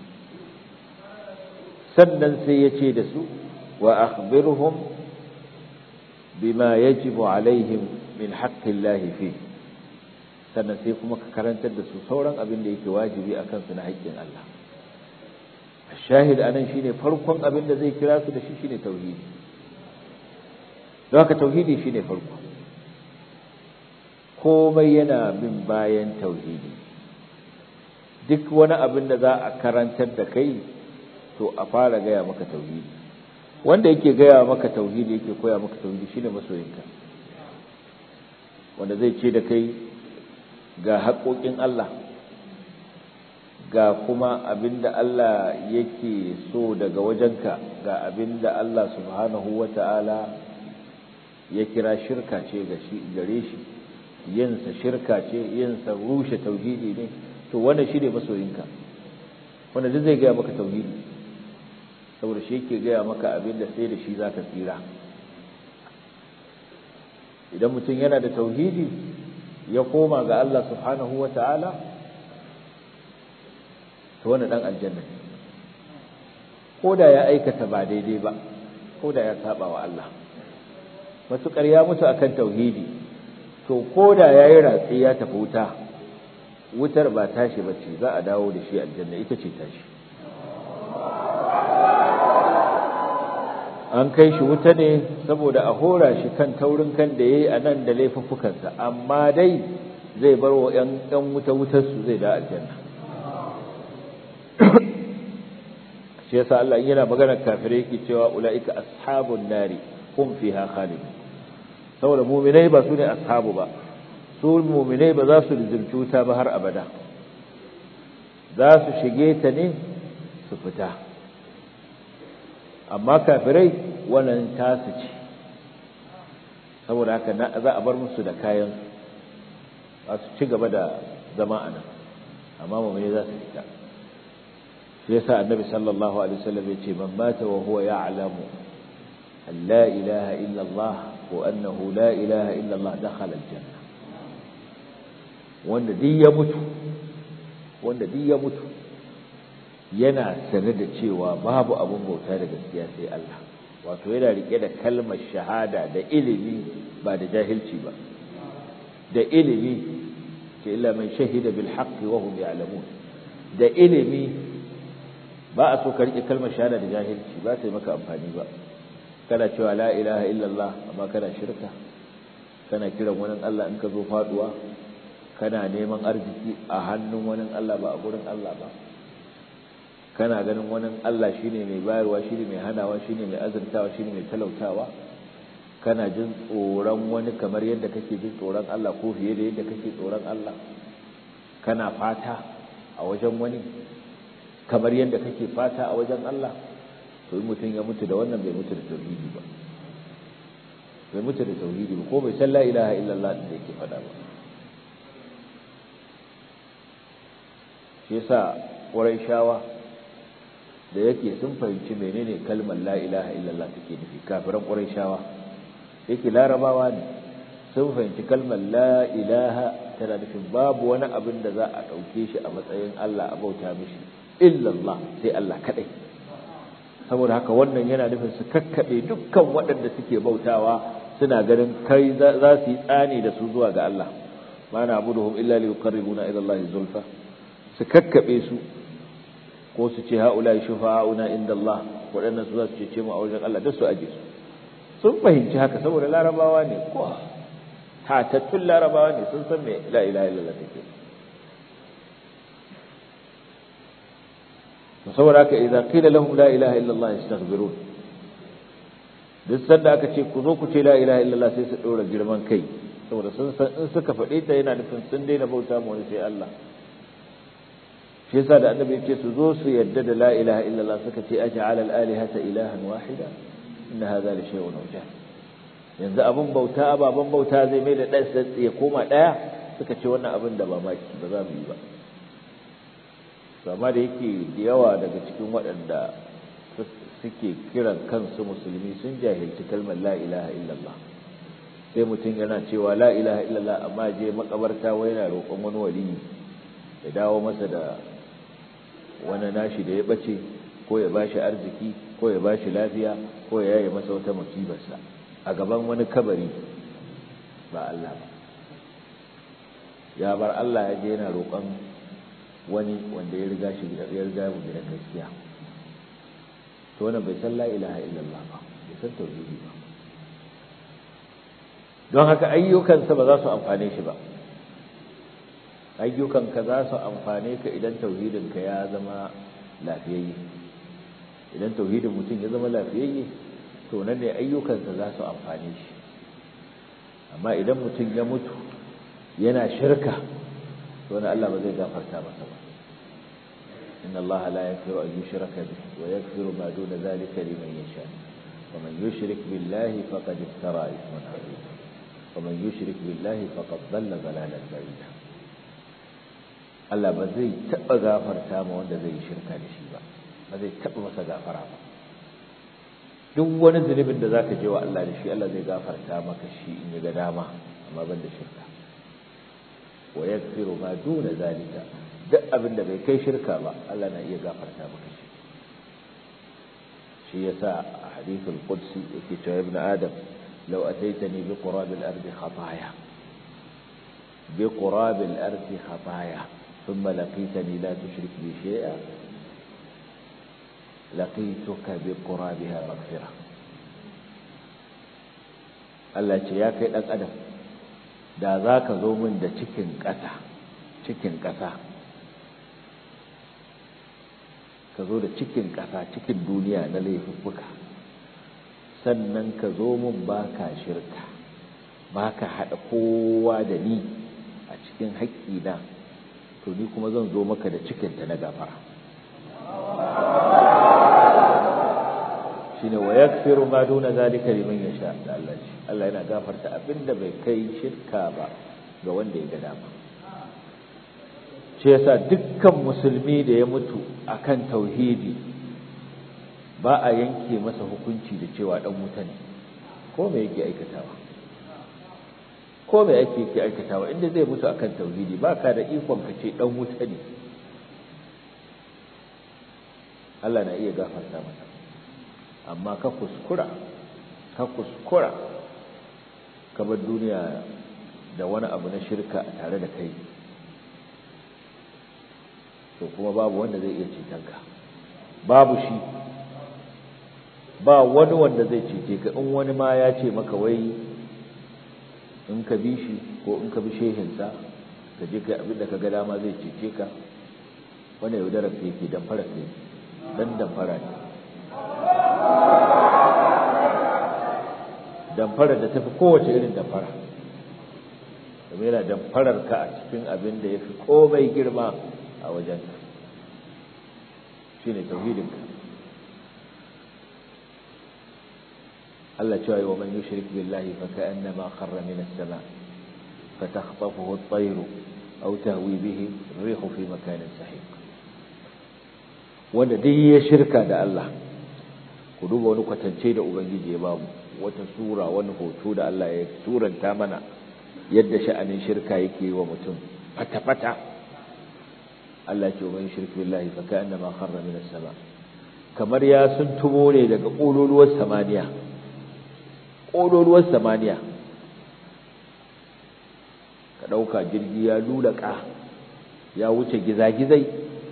sannan sai ya ce da su wa akhbirhum bima yajibu alaihim min haqqillahi fihi sannan sai kuma ka karantar da su sauran abin da yake wajibi a kansu na haƙƙin Allah shahid anan shine farkon abin da zai kira su da shi shine tauhidi don haka tauhidi shine farko komai yana bin bayan tauhidi duk wani abin da za a karantar da kai to a fara gaya maka tauhidi wanda yake gaya maka tauhidi yake koya maka tauhidi shine masoyinka wanda zai ce da kai ga haƙoƙin Allah ga kuma abinda Allah yake so daga wajenka ga abinda Allah subhanahu wata'ala ya kira shirka ce gare shi yinsa shirka ce yinsa rushe tauhidi ne to wannan shi ne masoyinka wanda duk zai gaya maka tauhidi saboda shi yake gaya maka abinda sai da shi za ka tsira idan mutum yana da tauhidi ya koma ga Allah subhanahu wa ta'ala to wani ɗan aljanna ne ko da ya aikata ba daidai ba ko da ya saba wa Allah matuƙar ya mutu akan tauhidi to ko da ya yi ratsi ya tafi wuta wutar ba tashi ba ce za a dawo da shi aljanna ita ce tashi an kai shi wuta ne saboda a hora shi kan taurin kan da ya yi a nan da laifuffukansa amma dai zai bar wa ‘yan wuta wutarsu zai da aljanna shi yasa Allah yana maganar kafirai yake cewa ula'ika ashabun nari hum fiha khalidun saboda mu'minai ba su ne ashabu ba su mu'minai ba za su rizulci wuta ba har abada za su shige ta ne su fita amma kafirai wannan tasu ce saboda haka za a bar musu da kayan za su ci gaba da zama a nan amma mummune za su fita shi yasa annabi sallallahu alaihi wasallam ya ce man mata wa huwa ya'lamu an la ilaha illa Allah wa annahu la ilaha illa Allah dakhala aljanna wanda duk ya mutu wanda duk ya mutu yana sane da cewa babu abin bauta da gaskiya sai Allah wato yana rike da kalmar shahada da ilimi ba da jahilci ba da ilimi ce illa man shahida bil haqqi wa hum ya'lamun da ilimi ba a so ka rike kalmar shahada da jahilci ba sai maka amfani ba kana cewa la ilaha illallah amma kana shirka kana kiran wani Allah in ka zo faduwa kana neman arziki a hannun wani Allah ba a gurin Allah ba kana ganin wani Allah shine mai bayarwa shine mai hanawa shine mai azurtawa shine mai talautawa kana jin tsoron wani kamar yadda kake jin tsoron Allah ko fiye da yadda kake tsoron Allah kana fata a wajen wani kamar yadda kake fata a wajen Allah to mutum ya mutu da wannan bai mutu da tauhidi ba bai mutu da tauhidi ba ko bai san la ilaha illallah da yake faɗa ba shi yasa shawa da yake sun fahimci menene kalmar la ilaha illallah take nufi kafiran shawa yake larabawa ne sun fahimci kalmar la ilaha tana nufin babu wani abin da za a ɗauke shi a matsayin Allah a bauta mishi illallah sai Allah kaɗai saboda haka wannan yana nufin su kakkaɓe dukkan waɗanda suke bautawa suna ganin kai za su yi tsani da su zuwa ga Allah ma na abuduhum illa li yuqarribuna ila Allah zulfa su kakkaɓe su ko su ce haula shufa'una inda Allah waɗannan su za su ce mu a wajen Allah duk su aje su sun fahimci haka saboda larabawa ne ko tatattun larabawa ne sun san me la ilaha illallah take saboda haka idan qila lahum la ilaha illallah yastaghfirun duk sanda aka ce ku zo ku ce la ilaha illallah sai su dora girman kai saboda sun san in suka faɗe ta yana nufin sun daina bauta ma wani sai Allah shi yasa da annabi ce su zo su yadda da la ilaha illallah suka ce aj'al al alihata ilahan wahida inna hadha la shay'un ujab yanzu abin bauta ababen bauta zai mai da ɗan ya koma ɗaya suka ce wannan abin da ba maki ba za mu yi ba amma da yake da yawa daga cikin waɗanda suke kiran kansu musulmi sun jahilci kalmar la ilaha illallah sai mutum yana cewa la ilaha illallah amma je makabarta wai yana roƙon wani waliyi ya dawo masa da wani nashi da ya bace ko ya bashi arziki ko ya bashi lafiya ko ya yaye masa wata musibarsa a gaban wani kabari ba Allah ba ya bar Allah ya je yana roƙon wani wanda ya riga shi ya riga mu da gaskiya to wannan bai san la ilaha illallah ba bai san tauhidi ba don haka ayyukansa ba za su amfane shi ba ayyukanka za su amfane ka idan tauhidinka ya zama lafiyayye idan tauhidin mutum ya zama lafiyayye to nan ne ayyukansa za su amfane shi amma idan mutum ya mutu yana shirka to wani Allah ba zai gafarta masa ba inna Allah la yaghfiru an yushraka bihi wa yaghfiru ma duna dhalika liman yasha wa man yushrik billahi faqad iftara ithman 'azima wa man yushrik billahi faqad dhalla dhalalan ba'ida Allah ba zai taba gafarta ma wanda zai shirka da shi ba ba zai taba masa gafara ba duk wani zunubin da zaka je wa Allah da shi Allah zai gafarta maka shi in ya ga dama amma ban da shirka wa yaghfiru ma duna zalika duk abin da bai kai shirka ba Allah na iya gafarta maka shi shi yasa a hadithul qudsi yake cewa ibn adam law ataitani bi qurab al-ardi khataaya bi qurab al-ardi khataaya thumma laqitani la tushrik bi shay'a لقيتك بقرابها مغفرة Allah ce ya kai ɗan adam da za ka zo min da cikin ƙasa cikin ƙasa ka zo da cikin ƙasa cikin duniya na laifuffuka sannan ka zo min ba ka shirka ba ka haɗa kowa da ni a cikin haƙƙina to ni kuma zan zo maka da cikinta na gafara shine wa yakfiru ma duna zalika liman yasha da Allah shi Allah yana gafarta abinda bai kai shirka ba ga wanda ya ga dama shi yasa dukkan musulmi da ya mutu akan tauhidi ba a yanke masa hukunci da cewa dan wuta ne ko me yake aikatawa ko me yake yake aikatawa inda zai mutu akan tauhidi baka da ikon ka ce dan wuta ne Allah na iya gafarta masa amma ka kuskura ka kuskura ka bar duniya da wani abu na shirka tare da kai to kuma babu wanda zai iya cetonka babu shi ba wani wanda zai cece ka in wani ma ya ce maka wai in ka bi shi ko in ka bi shehinsa ka je kai abin da ka ga dama zai cece ka wani yaudarar ka yake damfara ka dan damfara ne damfarar da tafi kowace irin damfara domin yana damfarar ka a cikin abin da ya fi komai girma a wajen shi ne tauhidinka Allah cewa yi wa man yushrik billahi fa ka'annama kharra min as-sama fa takhtafuhu at-tayr aw tahwi bihi ar-rihu fi makanin sahiq wanda duk ya shirka da Allah ku duba wani kwatance da ubangiji ya bamu wata sura wani hoto da Allah ya suranta mana yadda sha'anin shirka yake wa mutum fata-fata Allah ce wa shirk billahi fa ka'annama kharra min as-sama kamar ya sun tumo ne daga kololuwar samaniya kololuwar samaniya ka dauka jirgi ya lulaka ya wuce gizagizai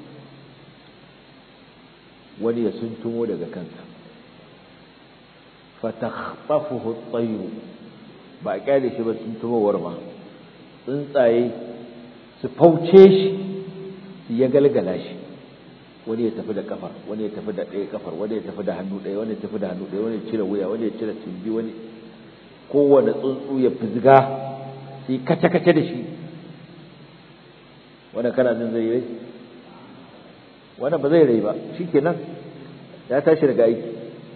wani ya sun tumo daga kansa fatakhtafuhu at-tayr ba a kyale shi ba tuntumowar ma tsuntsaye su fauce shi su ya galgala shi wani ya tafi da kafar wani ya tafi da ɗaya kafar wani ya tafi da hannu ɗaya wani ya tafi da hannu ɗaya wani ya cire wuya wani ya cire tumbi wani kowane tsuntsu ya fizga sai kace-kace da shi wanda kana jin zai rai wannan ba zai rai ba shikenan ya tashi daga aiki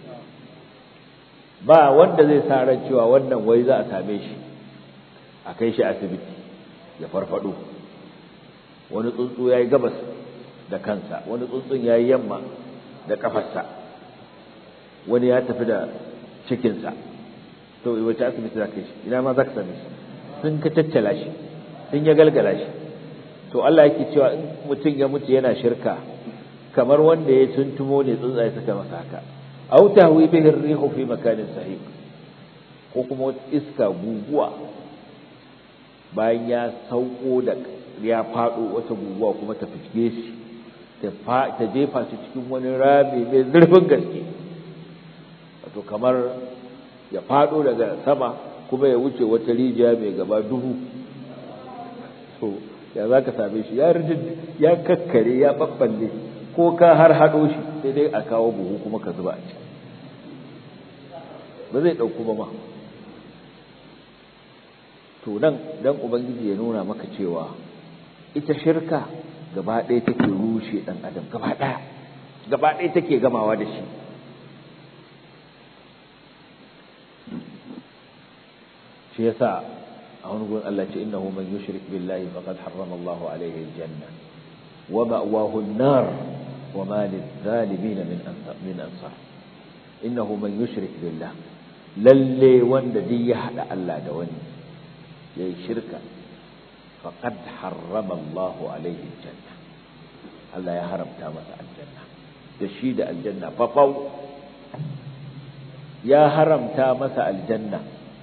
ba wanda zai sa ran cewa wannan wai za a same shi a kai shi asibiti ya farfado wani tsuntsu ya yi gabas da kansa wani tsuntsun ya yi yamma da kafarsa wani ya tafi da cikinsa to wace asibiti za ka shi ina ma za ka same shi sun ka tattala shi sun ya galgala shi to Allah yake cewa in mutum ya mutu yana shirka kamar wanda ya tuntumo ne tsuntsaye suka masa haka aw tahwi bihi ar-rihu fi makanin sahiq ko kuma iska guguwa bayan ya sauko da ya fado wata guguwa kuma ta fiske shi ta ta jefa shi cikin wani rami mai zurfin gaske wato kamar ya fado daga sama kuma ya wuce wata rijiya mai gaba duhu to ya za ka same shi ya kakkare ya babballe ko ka har haɗo shi sai dai a kawo buhu kuma ka zuba a ciki ba zai ɗauku ba ma to nan dan ubangiji ya nuna maka cewa ita shirka gaba ɗaya take rushe ɗan adam gaba ɗaya gaba ɗaya take gamawa da shi shi yasa a wani gurin Allah ce innahu man yushrik billahi faqad harrama Allahu alayhi aljanna wa ma'wahu an-nar wa ma lizalimin min ansar min ansar innahu man yushrik billah lalle wanda duk ya hada Allah da wani yayi shirka faqad harrama Allahu alayhi aljanna Allah ya haramta masa aljanna da shi da aljanna fafau ya haramta masa aljanna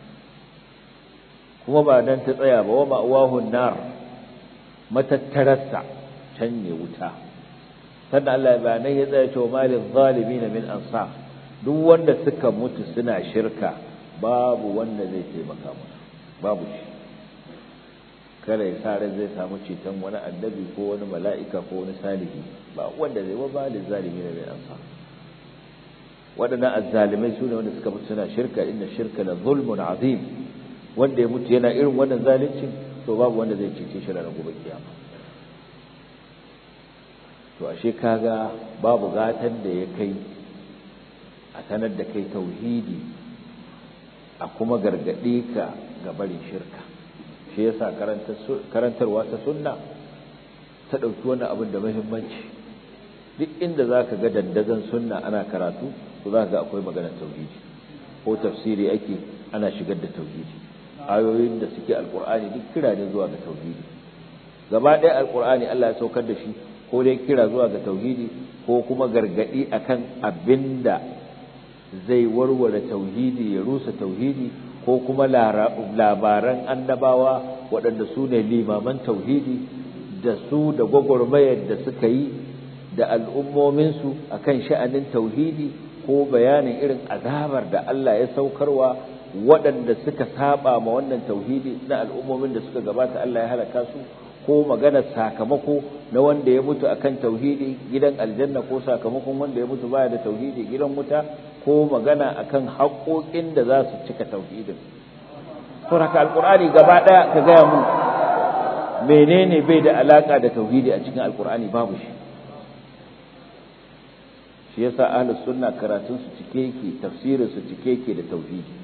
kuma ba dan ta tsaya ba wa ma'wahun nar matattararsa can ne wuta sannan Allah ba nan ya tsaya cewa malin zalimin min ansar duk wanda suka mutu suna shirka babu wanda zai taimaka musu babu shi kada ya sare zai samu ceton wani annabi ko wani mala'ika ko wani salihi ba wanda zai wa malin zalimin min ansar waɗannan azzalimai su ne wanda suka mutu suna shirka inna shirka la zulmun azim wanda ya mutu yana irin wannan zalincin to babu wanda zai cece shi ranar gobe kiyama to ashe kaga babu gatan da ya kai a sanar da kai tauhidi a kuma gargaɗe ka ga barin shirka shi yasa karantarwa ta sunna ta ɗauki wannan abin da muhimmanci duk inda za ka ga dandazon sunna ana karatu to za ga akwai maganar tauhidi ko tafsiri ake ana shigar da tauhidi ayoyin da suke alkur'ani duk kira ne zuwa ga tauhidi gaba ɗaya alkur'ani Allah ya saukar da shi ko dai kira zuwa ga tauhidi ko kuma gargadi akan abinda zai warware tauhidi ya rusa tauhidi ko kuma labaran annabawa waɗanda su ne limaman tauhidi da su da gwagwarmayar da suka yi da al'ummominsu akan sha'anin tauhidi ko bayanin irin azabar da Allah ya saukarwa waɗanda suka saba ma wannan tauhidi na al'ummomin da suka gabata Allah ya halaka su ko magana sakamako na wanda ya mutu akan tauhidi gidan aljanna ko sakamakon wanda ya mutu baya da tauhidi gidan wuta ko magana akan haƙoƙin da za su cika tauhidin to haka alqur'ani gaba ɗaya ka gaya mun menene bai da alaka da tauhidi a cikin alqur'ani babu shi shi yasa ahlus sunna karatun su cike yake tafsirin su cike yake da tauhidi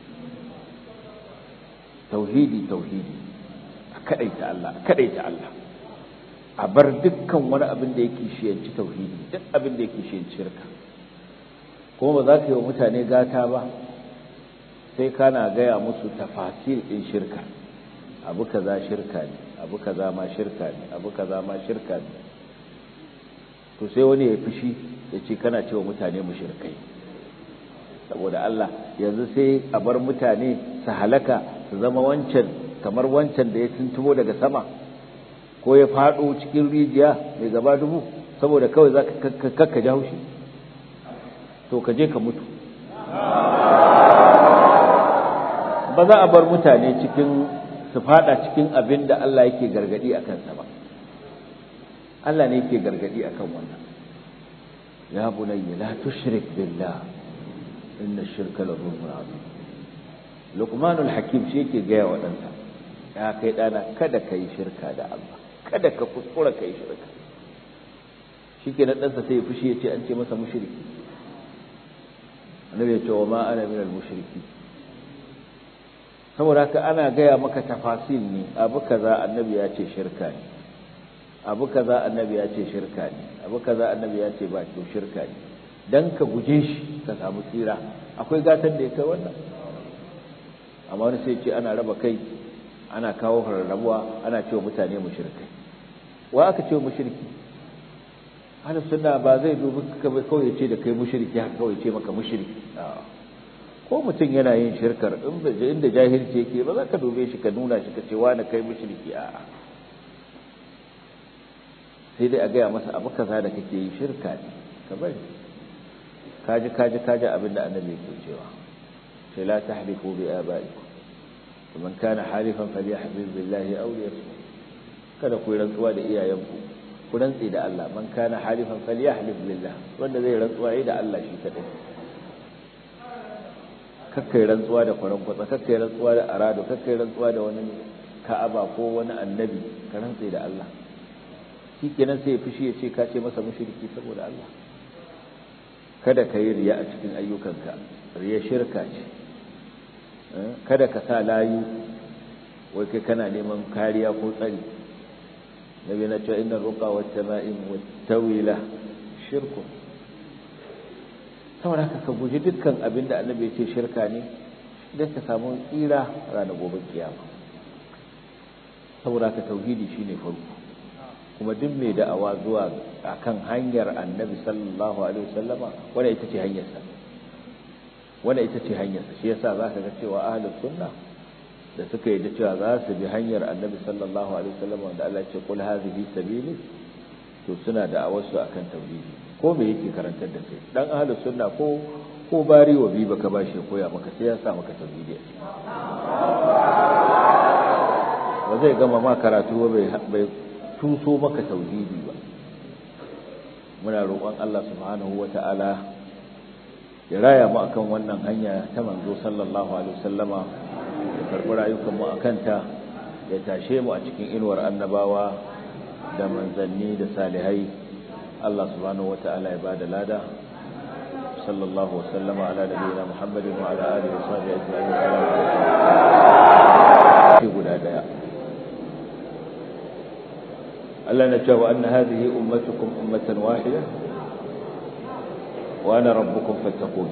tauhidi tauhidi a kadaita Allah a kadaita Allah a bar dukkan wani abin da yake shiyanci tauhidi duk abin da yake shiyanci shirka kuma ba za ka yi wa mutane gata ba sai kana gaya musu tafasil din shirka abu kaza shirka ne abu kaza ma shirka ne abu kaza ma shirka ne to sai wani ya fushi ya ce kana cewa mutane mushrikai saboda Allah yanzu sai a bar mutane su halaka su zama wancan kamar wancan da ya tuntumo daga sama ko ya faɗo cikin rijiya mai gaba dubu saboda kawai za ka kakka ja haushi to ka je ka mutu ba za a bar mutane cikin su fada cikin abin da Allah yake gargadi a kansa ba Allah ne yake gargadi akan wannan ya bunayya la tushrik billah inna shirka la zulmun azim luqmanul hakim shi yake gaya wa ɗansa ya kai ɗana kada ka yi shirka da Allah kada ka kuskura ka yi shirka shi ke na ɗansa sai ya fushi ya ce an ce masa mushriki annabi ya ce wa ma ana minal mushriki saboda haka ana gaya maka tafasil ne abu kaza annabi ya ce shirka ne abu kaza annabi ya ce shirka ne abu kaza annabi ya ce ba to shirka ne dan ka guje shi ka samu tsira akwai gatan da ya kai wannan amma wani sai ce ana raba kai ana kawo rarrabuwa ana cewa mutane mushrikai wa aka ce mushriki ahlus sunna ba zai dubi ka bai kawai ya ce da kai mushriki haka kawai ce maka mushriki ko mutum yana yin shirkar inda jahilci yake ba za ka dube shi ka nuna shi ka ce wani kai mushriki a'a sai dai a gaya masa abu kaza da kake yi shirka ne ka bari kaji kaji kaji abin da annabi yake cewa sai la tahlifu bi abaikum man kana halifan falyahlif billahi aw liyasmut kada ku rantsuwa da iyayenku ku rantsi da Allah man kana halifan falyahlif billah wanda zai rantsuwa yi da Allah shi kadai kakkai rantsuwa da kwaran kwatsa kakkai rantsuwa da arado kakkai rantsuwa da wani ka'aba ko wani annabi ka rantsi da Allah shikenan sai ya fushi ya ce ka ce masa mushriki saboda Allah kada ka yi riya a cikin ayyukanka riya shirka ce kada ka sa layu wai kai kana neman kariya ko tsari nabi na cewa inna ruqa wa tama'im wa tawila shirku saboda haka ka guji dukkan abin da annabi ya ce shirka ne don ka samu tsira ranar gobe kiyama saboda haka tauhidi shine farko kuma duk mai da'awa zuwa akan hanyar annabi sallallahu alaihi wasallama wanda ita ce hanyarsa wanda ita ce hanyarsa shi yasa zaka ga cewa ahlus sunna da suka yi da cewa za su bi hanyar annabi sallallahu alaihi wasallama wanda Allah ya ce qul hadhihi sabili to suna da'awar su akan tauhidi ko me yake karantar da kai dan ahlus sunna ko ko bari wa bi baka bashi koya maka sai ya sa maka tauhidi ba zai gama ma karatu bai bai tuso maka tauhidi ba muna roƙon Allah subhanahu wata'ala ya raya mu akan wannan hanya ta manzo sallallahu alaihi wasallama ya karɓi rayukan mu akan ta ya tashe mu a cikin inuwar annabawa da manzanni da salihai Allah subhanahu wata'ala ya bada lada sallallahu wasallama ala nabiyina muhammadin wa ala alihi wa sahbihi ajma'in guda daya ألا نجاه أن هذه أمتكم أمة واحدة وأنا ربكم فاتقون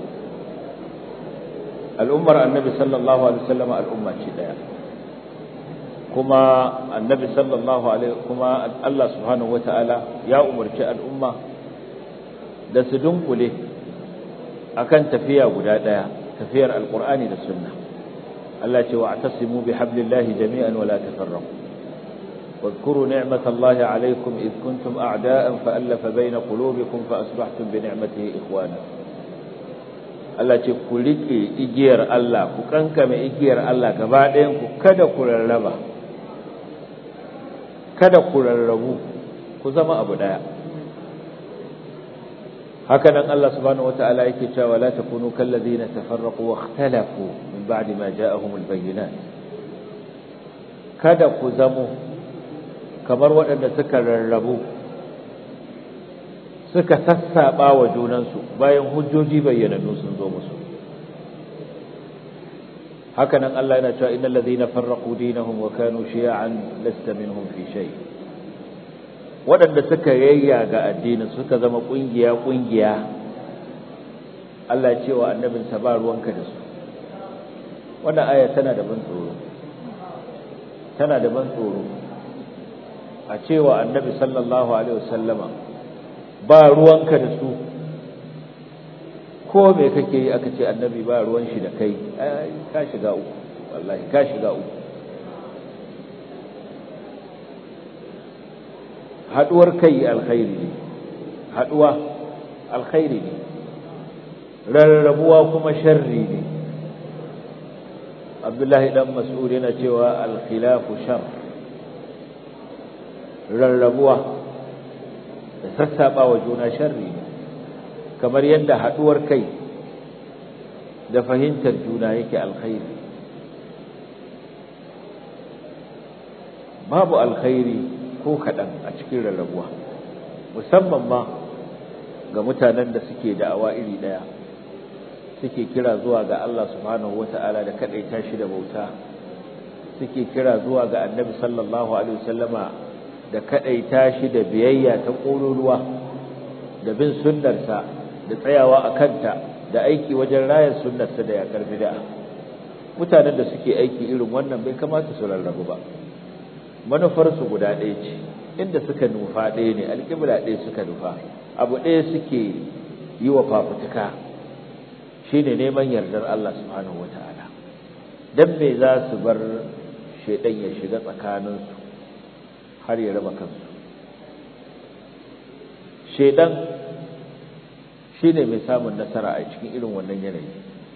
الأمر النبي صلى الله عليه وسلم الأمة شدايا كما النبي صلى الله عليه كما الله سبحانه وتعالى يا أمر الأمة da su dunkule akan tafiya guda daya tafiyar alqur'ani da sunna Allah ce wa atasimu bihablillahi jami'an wa la tafarraqu واذكروا نعمة الله عليكم إذ كنتم أعداء فألف بين قلوبكم فأصبحتم بنعمته إخوانا Allah ce ku riƙe igiyar Allah ku kankame igiyar Allah gaba ɗayan ku kada ku rarraba kada ku rarrabu ku zama abu ɗaya haka nan Allah subhanahu wata'ala yake cewa la takunu kallazina tafarraqu wa ikhtalafu min ba'di ma ja'ahumul bayyinat kada ku zamo kamar waɗanda suka rarrabu suka sassaɓa wa junansu bayan hujjoji bayyanannu sun zo musu hakanan Allah yana cewa innal ladhina farraqu dinahum wa kanu shi'an lasta minhum fi shay waɗanda suka yayya ga addinin suka zama kungiya kungiya Allah ya ce wa annabinsa ba ruwanka da su wannan aya tana da ban tsoro tana da ban tsoro a cewa annabi sallallahu alaihi wasallama ba ruwanka da su ko me kake yi aka ce annabi ba ruwan shi da kai ka shiga uku wallahi ka shiga uku haduwar kai alkhairi ne haduwa alkhairi ne rarrabuwa kuma sharri ne abdullahi dan mas'ud yana cewa al-khilafu shar rarrabuwa da sassaba wa juna sharri kamar yadda haduwar kai da fahimtar juna yake alkhairi babu alkhairi ko kaɗan a cikin rarrabuwa musamman ma ga mutanen da suke da'awa iri ɗaya suke kira zuwa ga Allah subhanahu wata'ala da kaɗaita shi da bauta suke kira zuwa ga annabi sallallahu alaihi wasallama da kaɗaita shi da biyayya ta ƙololuwa da bin sunnarsa da tsayawa a kanta da aiki wajen rayar sunnarsa da yaƙar bid'a mutanen da suke aiki irin wannan bai kamata su rarrabu ba manufarsu guda ɗaya ce inda suka nufa ɗaya ne alƙibla ɗaya suka nufa abu ɗaya suke yi wa fafutuka shine neman yardar Allah subhanahu wata'ala dan me za su bar shaidan ya shiga tsakaninsu har ya raba kansu shaidan shine mai samun nasara a cikin irin wannan yanayi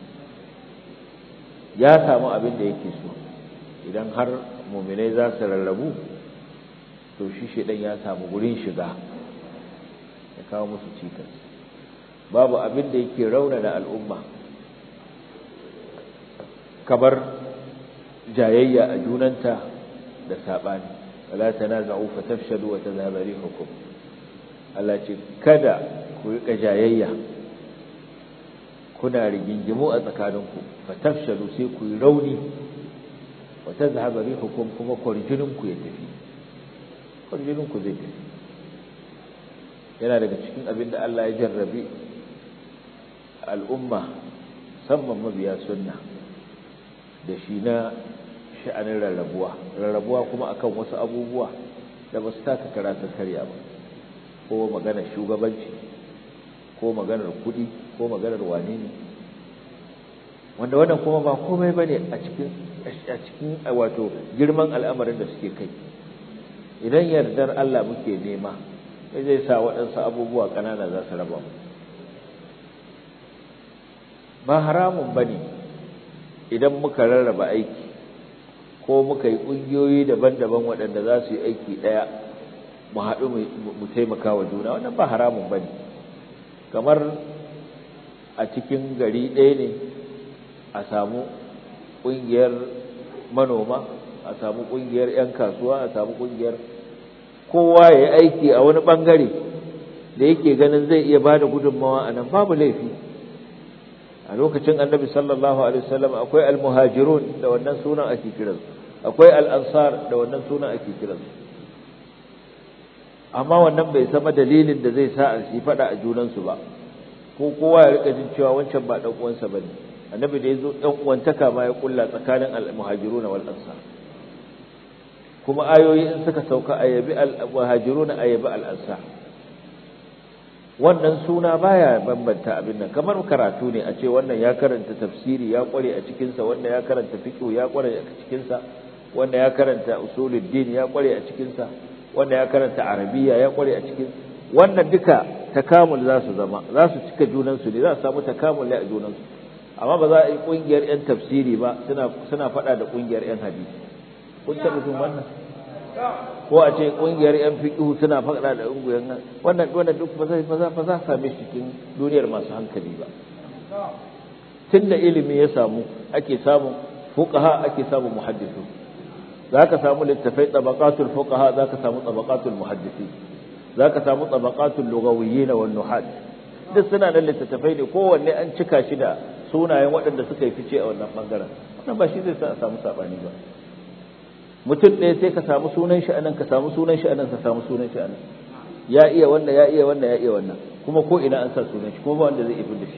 ya samu abin da yake so idan har muminai za su rarrabu to shi shaidan ya samu gurin shiga ya kawo musu cikas babu abin da yake raunana al'umma kamar jayayya a junanta da saɓani wala tanaza'u fatafshalu wa tadhhabu rihukum Allah ce kada ku rika jayayya kuna rigingimu a tsakaninku fatafshalu sai ku yi rauni wa tadhhabu rihukum kuma kwarjininku ya tafi kwarjininku zai tafi yana daga cikin abin da Allah ya jarrabi al'umma musamman mabiya sunna da shi na sha'anin rarrabuwa rarrabuwa kuma akan wasu abubuwa da ba su taka karatun karya ba ko maganar shugabanci ko maganar kudi ko maganar wane ne wanda wannan kuma ba komai ba ne a cikin a cikin wato girman al'amarin da suke kai idan yardar Allah muke nema zai sa waɗansu abubuwa ƙanana za su raba mu ba haramun ba ne idan muka rarraba aiki ko muka yi ƙungiyoyi daban-daban waɗanda za su yi aiki ɗaya mu haɗu mu taimaka wa juna wannan ba haramun ba ne kamar a cikin gari ɗaya ne a samu ƙungiyar manoma a samu ƙungiyar 'yan kasuwa a samu ƙungiyar kowa ya yi aiki a wani ɓangare da yake ganin zai iya ba da gudunmawa a nan babu laifi a lokacin annabi sallallahu alaihi wasallam akwai almuhajirun da wannan sunan ake kiransu akwai al'ansar da wannan sunan ake kiransu amma wannan bai sama dalilin da zai sa a yi faɗa a junansu ba ko kowa ya rika jin cewa wancan ba ɗan uwansa ba ne annabi da ya zo ɗan uwantaka ma ya kulla tsakanin al-muhajiruna wal ansar kuma ayoyi in suka sauka ayabi al-muhajiruna ayabi al-ansar wannan suna baya bambanta abin nan kamar karatu ne a ce wannan ya karanta tafsiri ya kware a cikin sa wannan ya karanta fiqh ya kware a cikin sa wannan ya karanta usuluddin ya kware a cikin sa wannan ya karanta arabiya ya kware a cikin wannan duka takamul za su zama za su cika junan su ne za su samu takamul a junan su amma ba za a yi kungiyar yan tafsiri ba suna suna fada da kungiyar yan hadisi kun taɓa jin wannan ko a ce kungiyar yan fiqhu suna faɗa da kungiyar wannan wannan duk ba zai ba za ba za same shi cikin duniyar masu hankali ba tunda ilimi ya samu ake samu fuqaha ake samu muhaddisu zaka samu littafai tabaqatul fuqaha zaka samu tabaqatul muhaddisi zaka samu tabaqatul lugawiyyin wan nuhat duk suna da littattafai ne kowanne an cika shi da sunayen waɗanda suka yi fice a wannan bangaren wannan ba shi zai sa a samu sabani ba mutum ɗaya sai ka samu sunan shi anan ka samu sunan shi anan ka samu sunan shi anan ya iya wannan ya iya wannan ya iya wannan kuma ko ina an sa sunan shi kuma ba wanda zai ibi da shi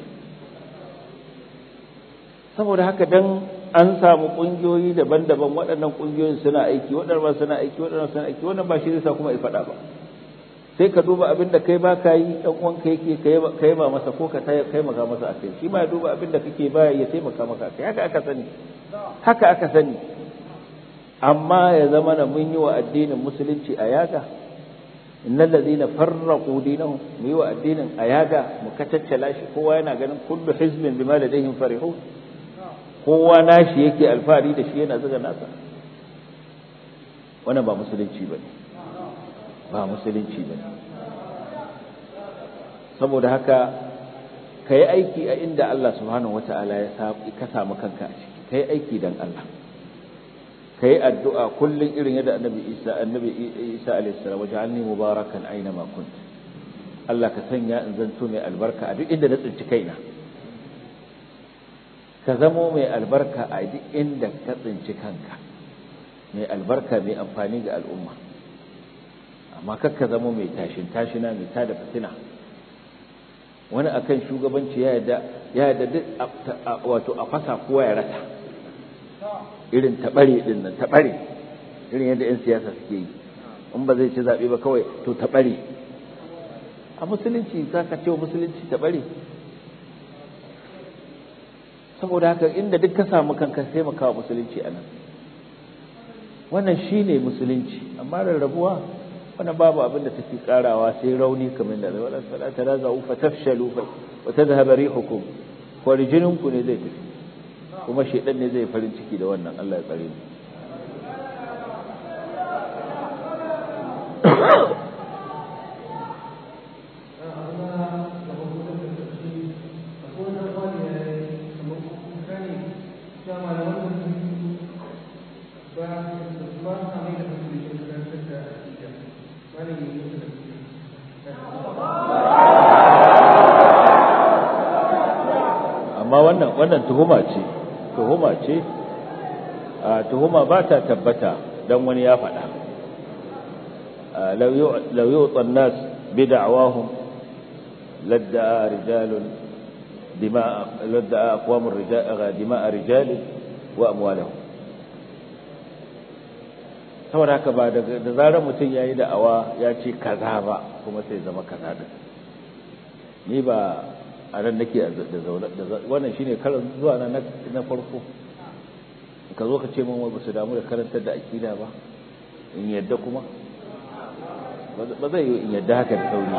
saboda haka dan an samu kungiyoyi daban-daban waɗannan kungiyoyin suna aiki waɗannan suna aiki waɗannan suna aiki wannan ba shi zai sa kuma ya faɗa ba sai ka duba abin da kai ba ka yi ɗan uwanka yake ka yi ba masa ko ka taimaka masa a kai shi ma ya duba abin da kake baya ya taimaka maka a kai haka aka sani haka aka sani amma ya zama na mun yi wa addinin musulunci a yaga innal ladina farraqu dinahum mu yi wa addinin a yaga mu kacaccala shi kowa yana ganin kullu hizbin bima ladayhim farihun kowa nashi yake alfahari da shi yana zuga nasa wannan ba musulunci bane ba musulunci bane saboda haka ka yi aiki a inda Allah subhanahu wata'ala ya ka samu kanka a ciki ka yi aiki don Allah ka yi addu'a kullum irin yadda annabi isa annabi isa alaihissalam wajen alni mubarakan aina ma kunt Allah ka sanya in zanto mai albarka a duk inda na tsinci kaina ka zamo mai albarka a duk inda ka tsinci kanka mai albarka mai amfani ga al'umma amma kakka zamo mai tashin tashina mai tada fitina wani akan shugabanci ya yadda ya yadda duk wato a fasa kowa ya rasa irin tabare din nan tabare irin yadda yan siyasa suke yi in ba zai ci zabe ba kawai to tabare a musulunci zaka ce musulunci tabare saboda haka inda duk ka samu kanka sai maka musulunci anan wannan shine musulunci amma rarrabuwa wannan babu abin da take karawa sai rauni kamar da wala salata la za'u fatafshalu wa tadhhab rihukum ko rijininku ne zai tafi kuma shedan ne zai farin ciki da wannan Allah ya tsare mu amma wannan wannan tuhuma ce tuhuma ce a tuhuma ba ta tabbata dan wani ya faɗa law yu'ta an-nas bid'awahum ladda'a rijalun dima'a ladda'a aqwamur rijal dima'a rijal wa amwalahum saboda haka ba da zarar mutum yayi da'awa ya ce kaza ba kuma sai zama kaza din ni ba a nan nake da zaune wannan shine karan zuwa na na farko ka zo ka ce min ba su damu da karantar da akida ba in yadda kuma ba zai yi in yadda haka da sauri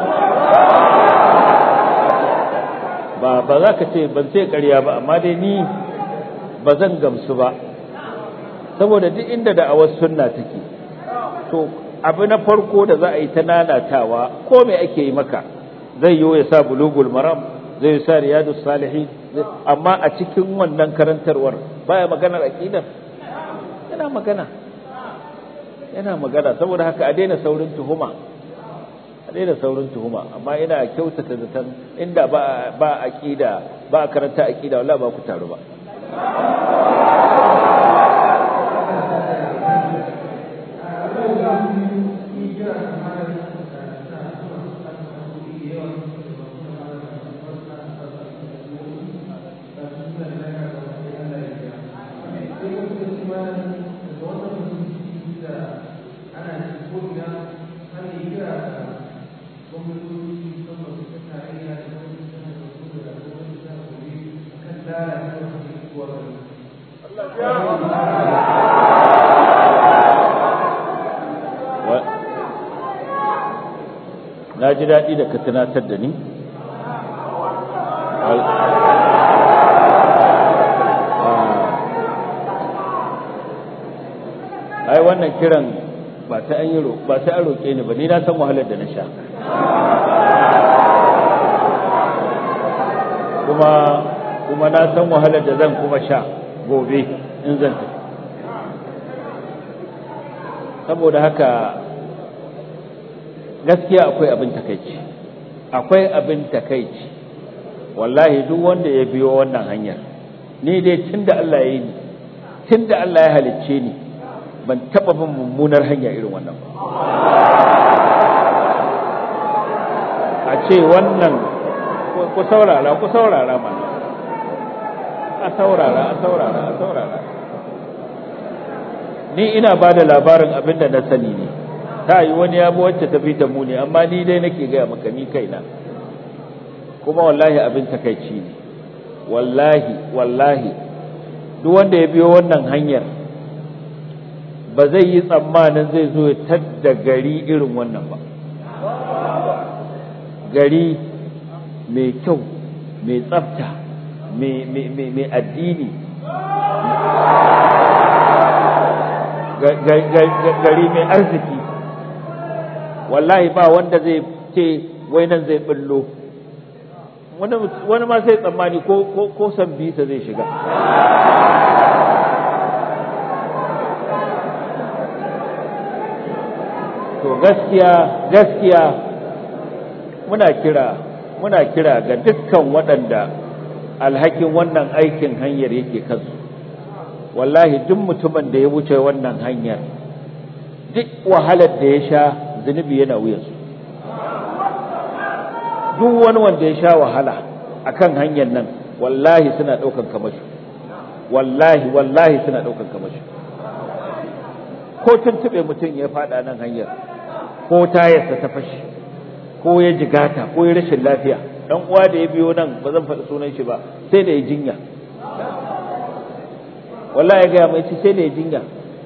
ba ba za ka ce ban sai ƙarya ba amma dai ni ba zan gamsu ba saboda duk inda da'awar sunna take to abu na farko da za a yi ta nanatawa ko me ake yi maka zai yi ya sa bulugul maram zai sa riyadu salihin amma a cikin wannan karantarwar baya maganar aqidar yana magana yana magana saboda haka a daina saurin tuhuma a daina saurin tuhuma amma ina kyautata zaton inda ba ba aqida ba karanta aqida wallahi ba ku taru ba na ji daɗi da ka tunatar da ni ai wannan kiran ba sai an yi ba sai an roƙe ni ba ni na san wahalar da na sha kuma kuma na san wahalar da zan kuma sha gobe in zan tafi saboda haka gaskiya akwai abin takaici akwai abin takaici wallahi duk wanda ya biyo wannan hanyar ni dai tunda Allah ya yi ni tunda Allah ya halicce ni ban taba bin mummunar hanya irin wannan ba a ce wannan ku saurara ku saurara ma a saurara a saurara a saurara ni ina ba da labarin abin da na sani ne ta yi wani ya wacce ta fi ta muni amma ni dai nake gaya maka ni kaina kuma wallahi abin takaici ne wallahi wallahi duk wanda ya biyo wannan hanyar ba zai yi tsammanin zai zo ya tadda gari irin wannan ba gari mai kyau mai tsafta mai addini gari mai arziki wallahi ba wanda zai ce wai nan zai bullo wani ma sai tsammani ko san bisa zai shiga to gaskiya gaskiya muna kira muna kira ga dukkan waɗanda alhakin wannan aikin hanyar yake kansu wallahi duk mutumin da ya wuce wannan hanyar duk wahalar da ya sha zunubi yana wuyansu duk wani wanda ya sha wahala akan hanyar nan wallahi suna ɗaukan kamashi wallahi wallahi suna ɗaukan kamashi ko tuntuɓe mutum ya faɗa nan hanyar ko tayarsa ta fashi ko ya jigata ko ya rashin lafiya dan uwa da ya biyo nan ba zan faɗi sunan shi ba sai da ya jinya wallahi ya gaya mai ci sai da ya jinya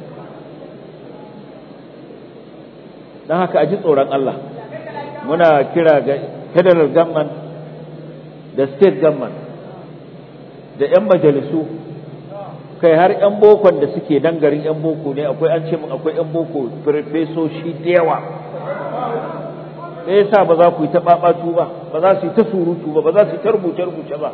don haka a ji tsoron Allah muna kira ga federal government da state government da 'yan majalisu kai har 'yan bokon da suke dan garin 'yan boko ne akwai an ce min akwai 'yan boko farfesoshi da yawa me yasa ba za ku yi ta babatu ba ba za su yi ta surutu ba ba za su yi ta rubuce rubuce ba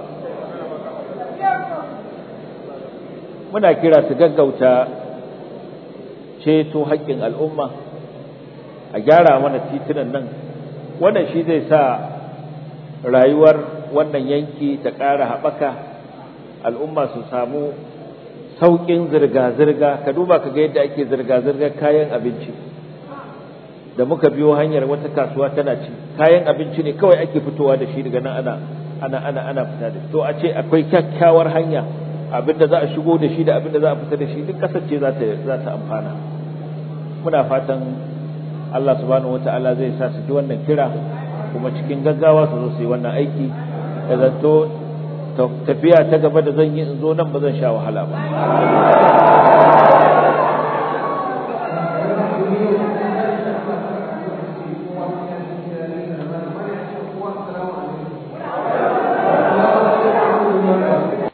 muna kira su gaggauta ceto haƙƙin al'umma a gyara mana titunan nan wannan shi zai sa rayuwar wannan yanki ta ƙara haɓaka al'umma su samu sauƙin zirga-zirga ka duba ka ga yadda ake zirga-zirgar kayan abinci da muka biyo hanyar wata kasuwa tana ci kayan abinci ne kawai ake fitowa da shi daga nan ana ana ana ana fita da to a ce akwai kyakkyawar hanya abin da za a shigo da shi da abin da za a fita da shi duk kasar ce za ta za ta amfana muna fatan Allah subhanahu wataala zai sa su ji wannan kira kuma cikin gaggawa su zo su yi wannan aiki da zanto tafiya ta gaba da zan yi in zo nan ba zan sha wahala ba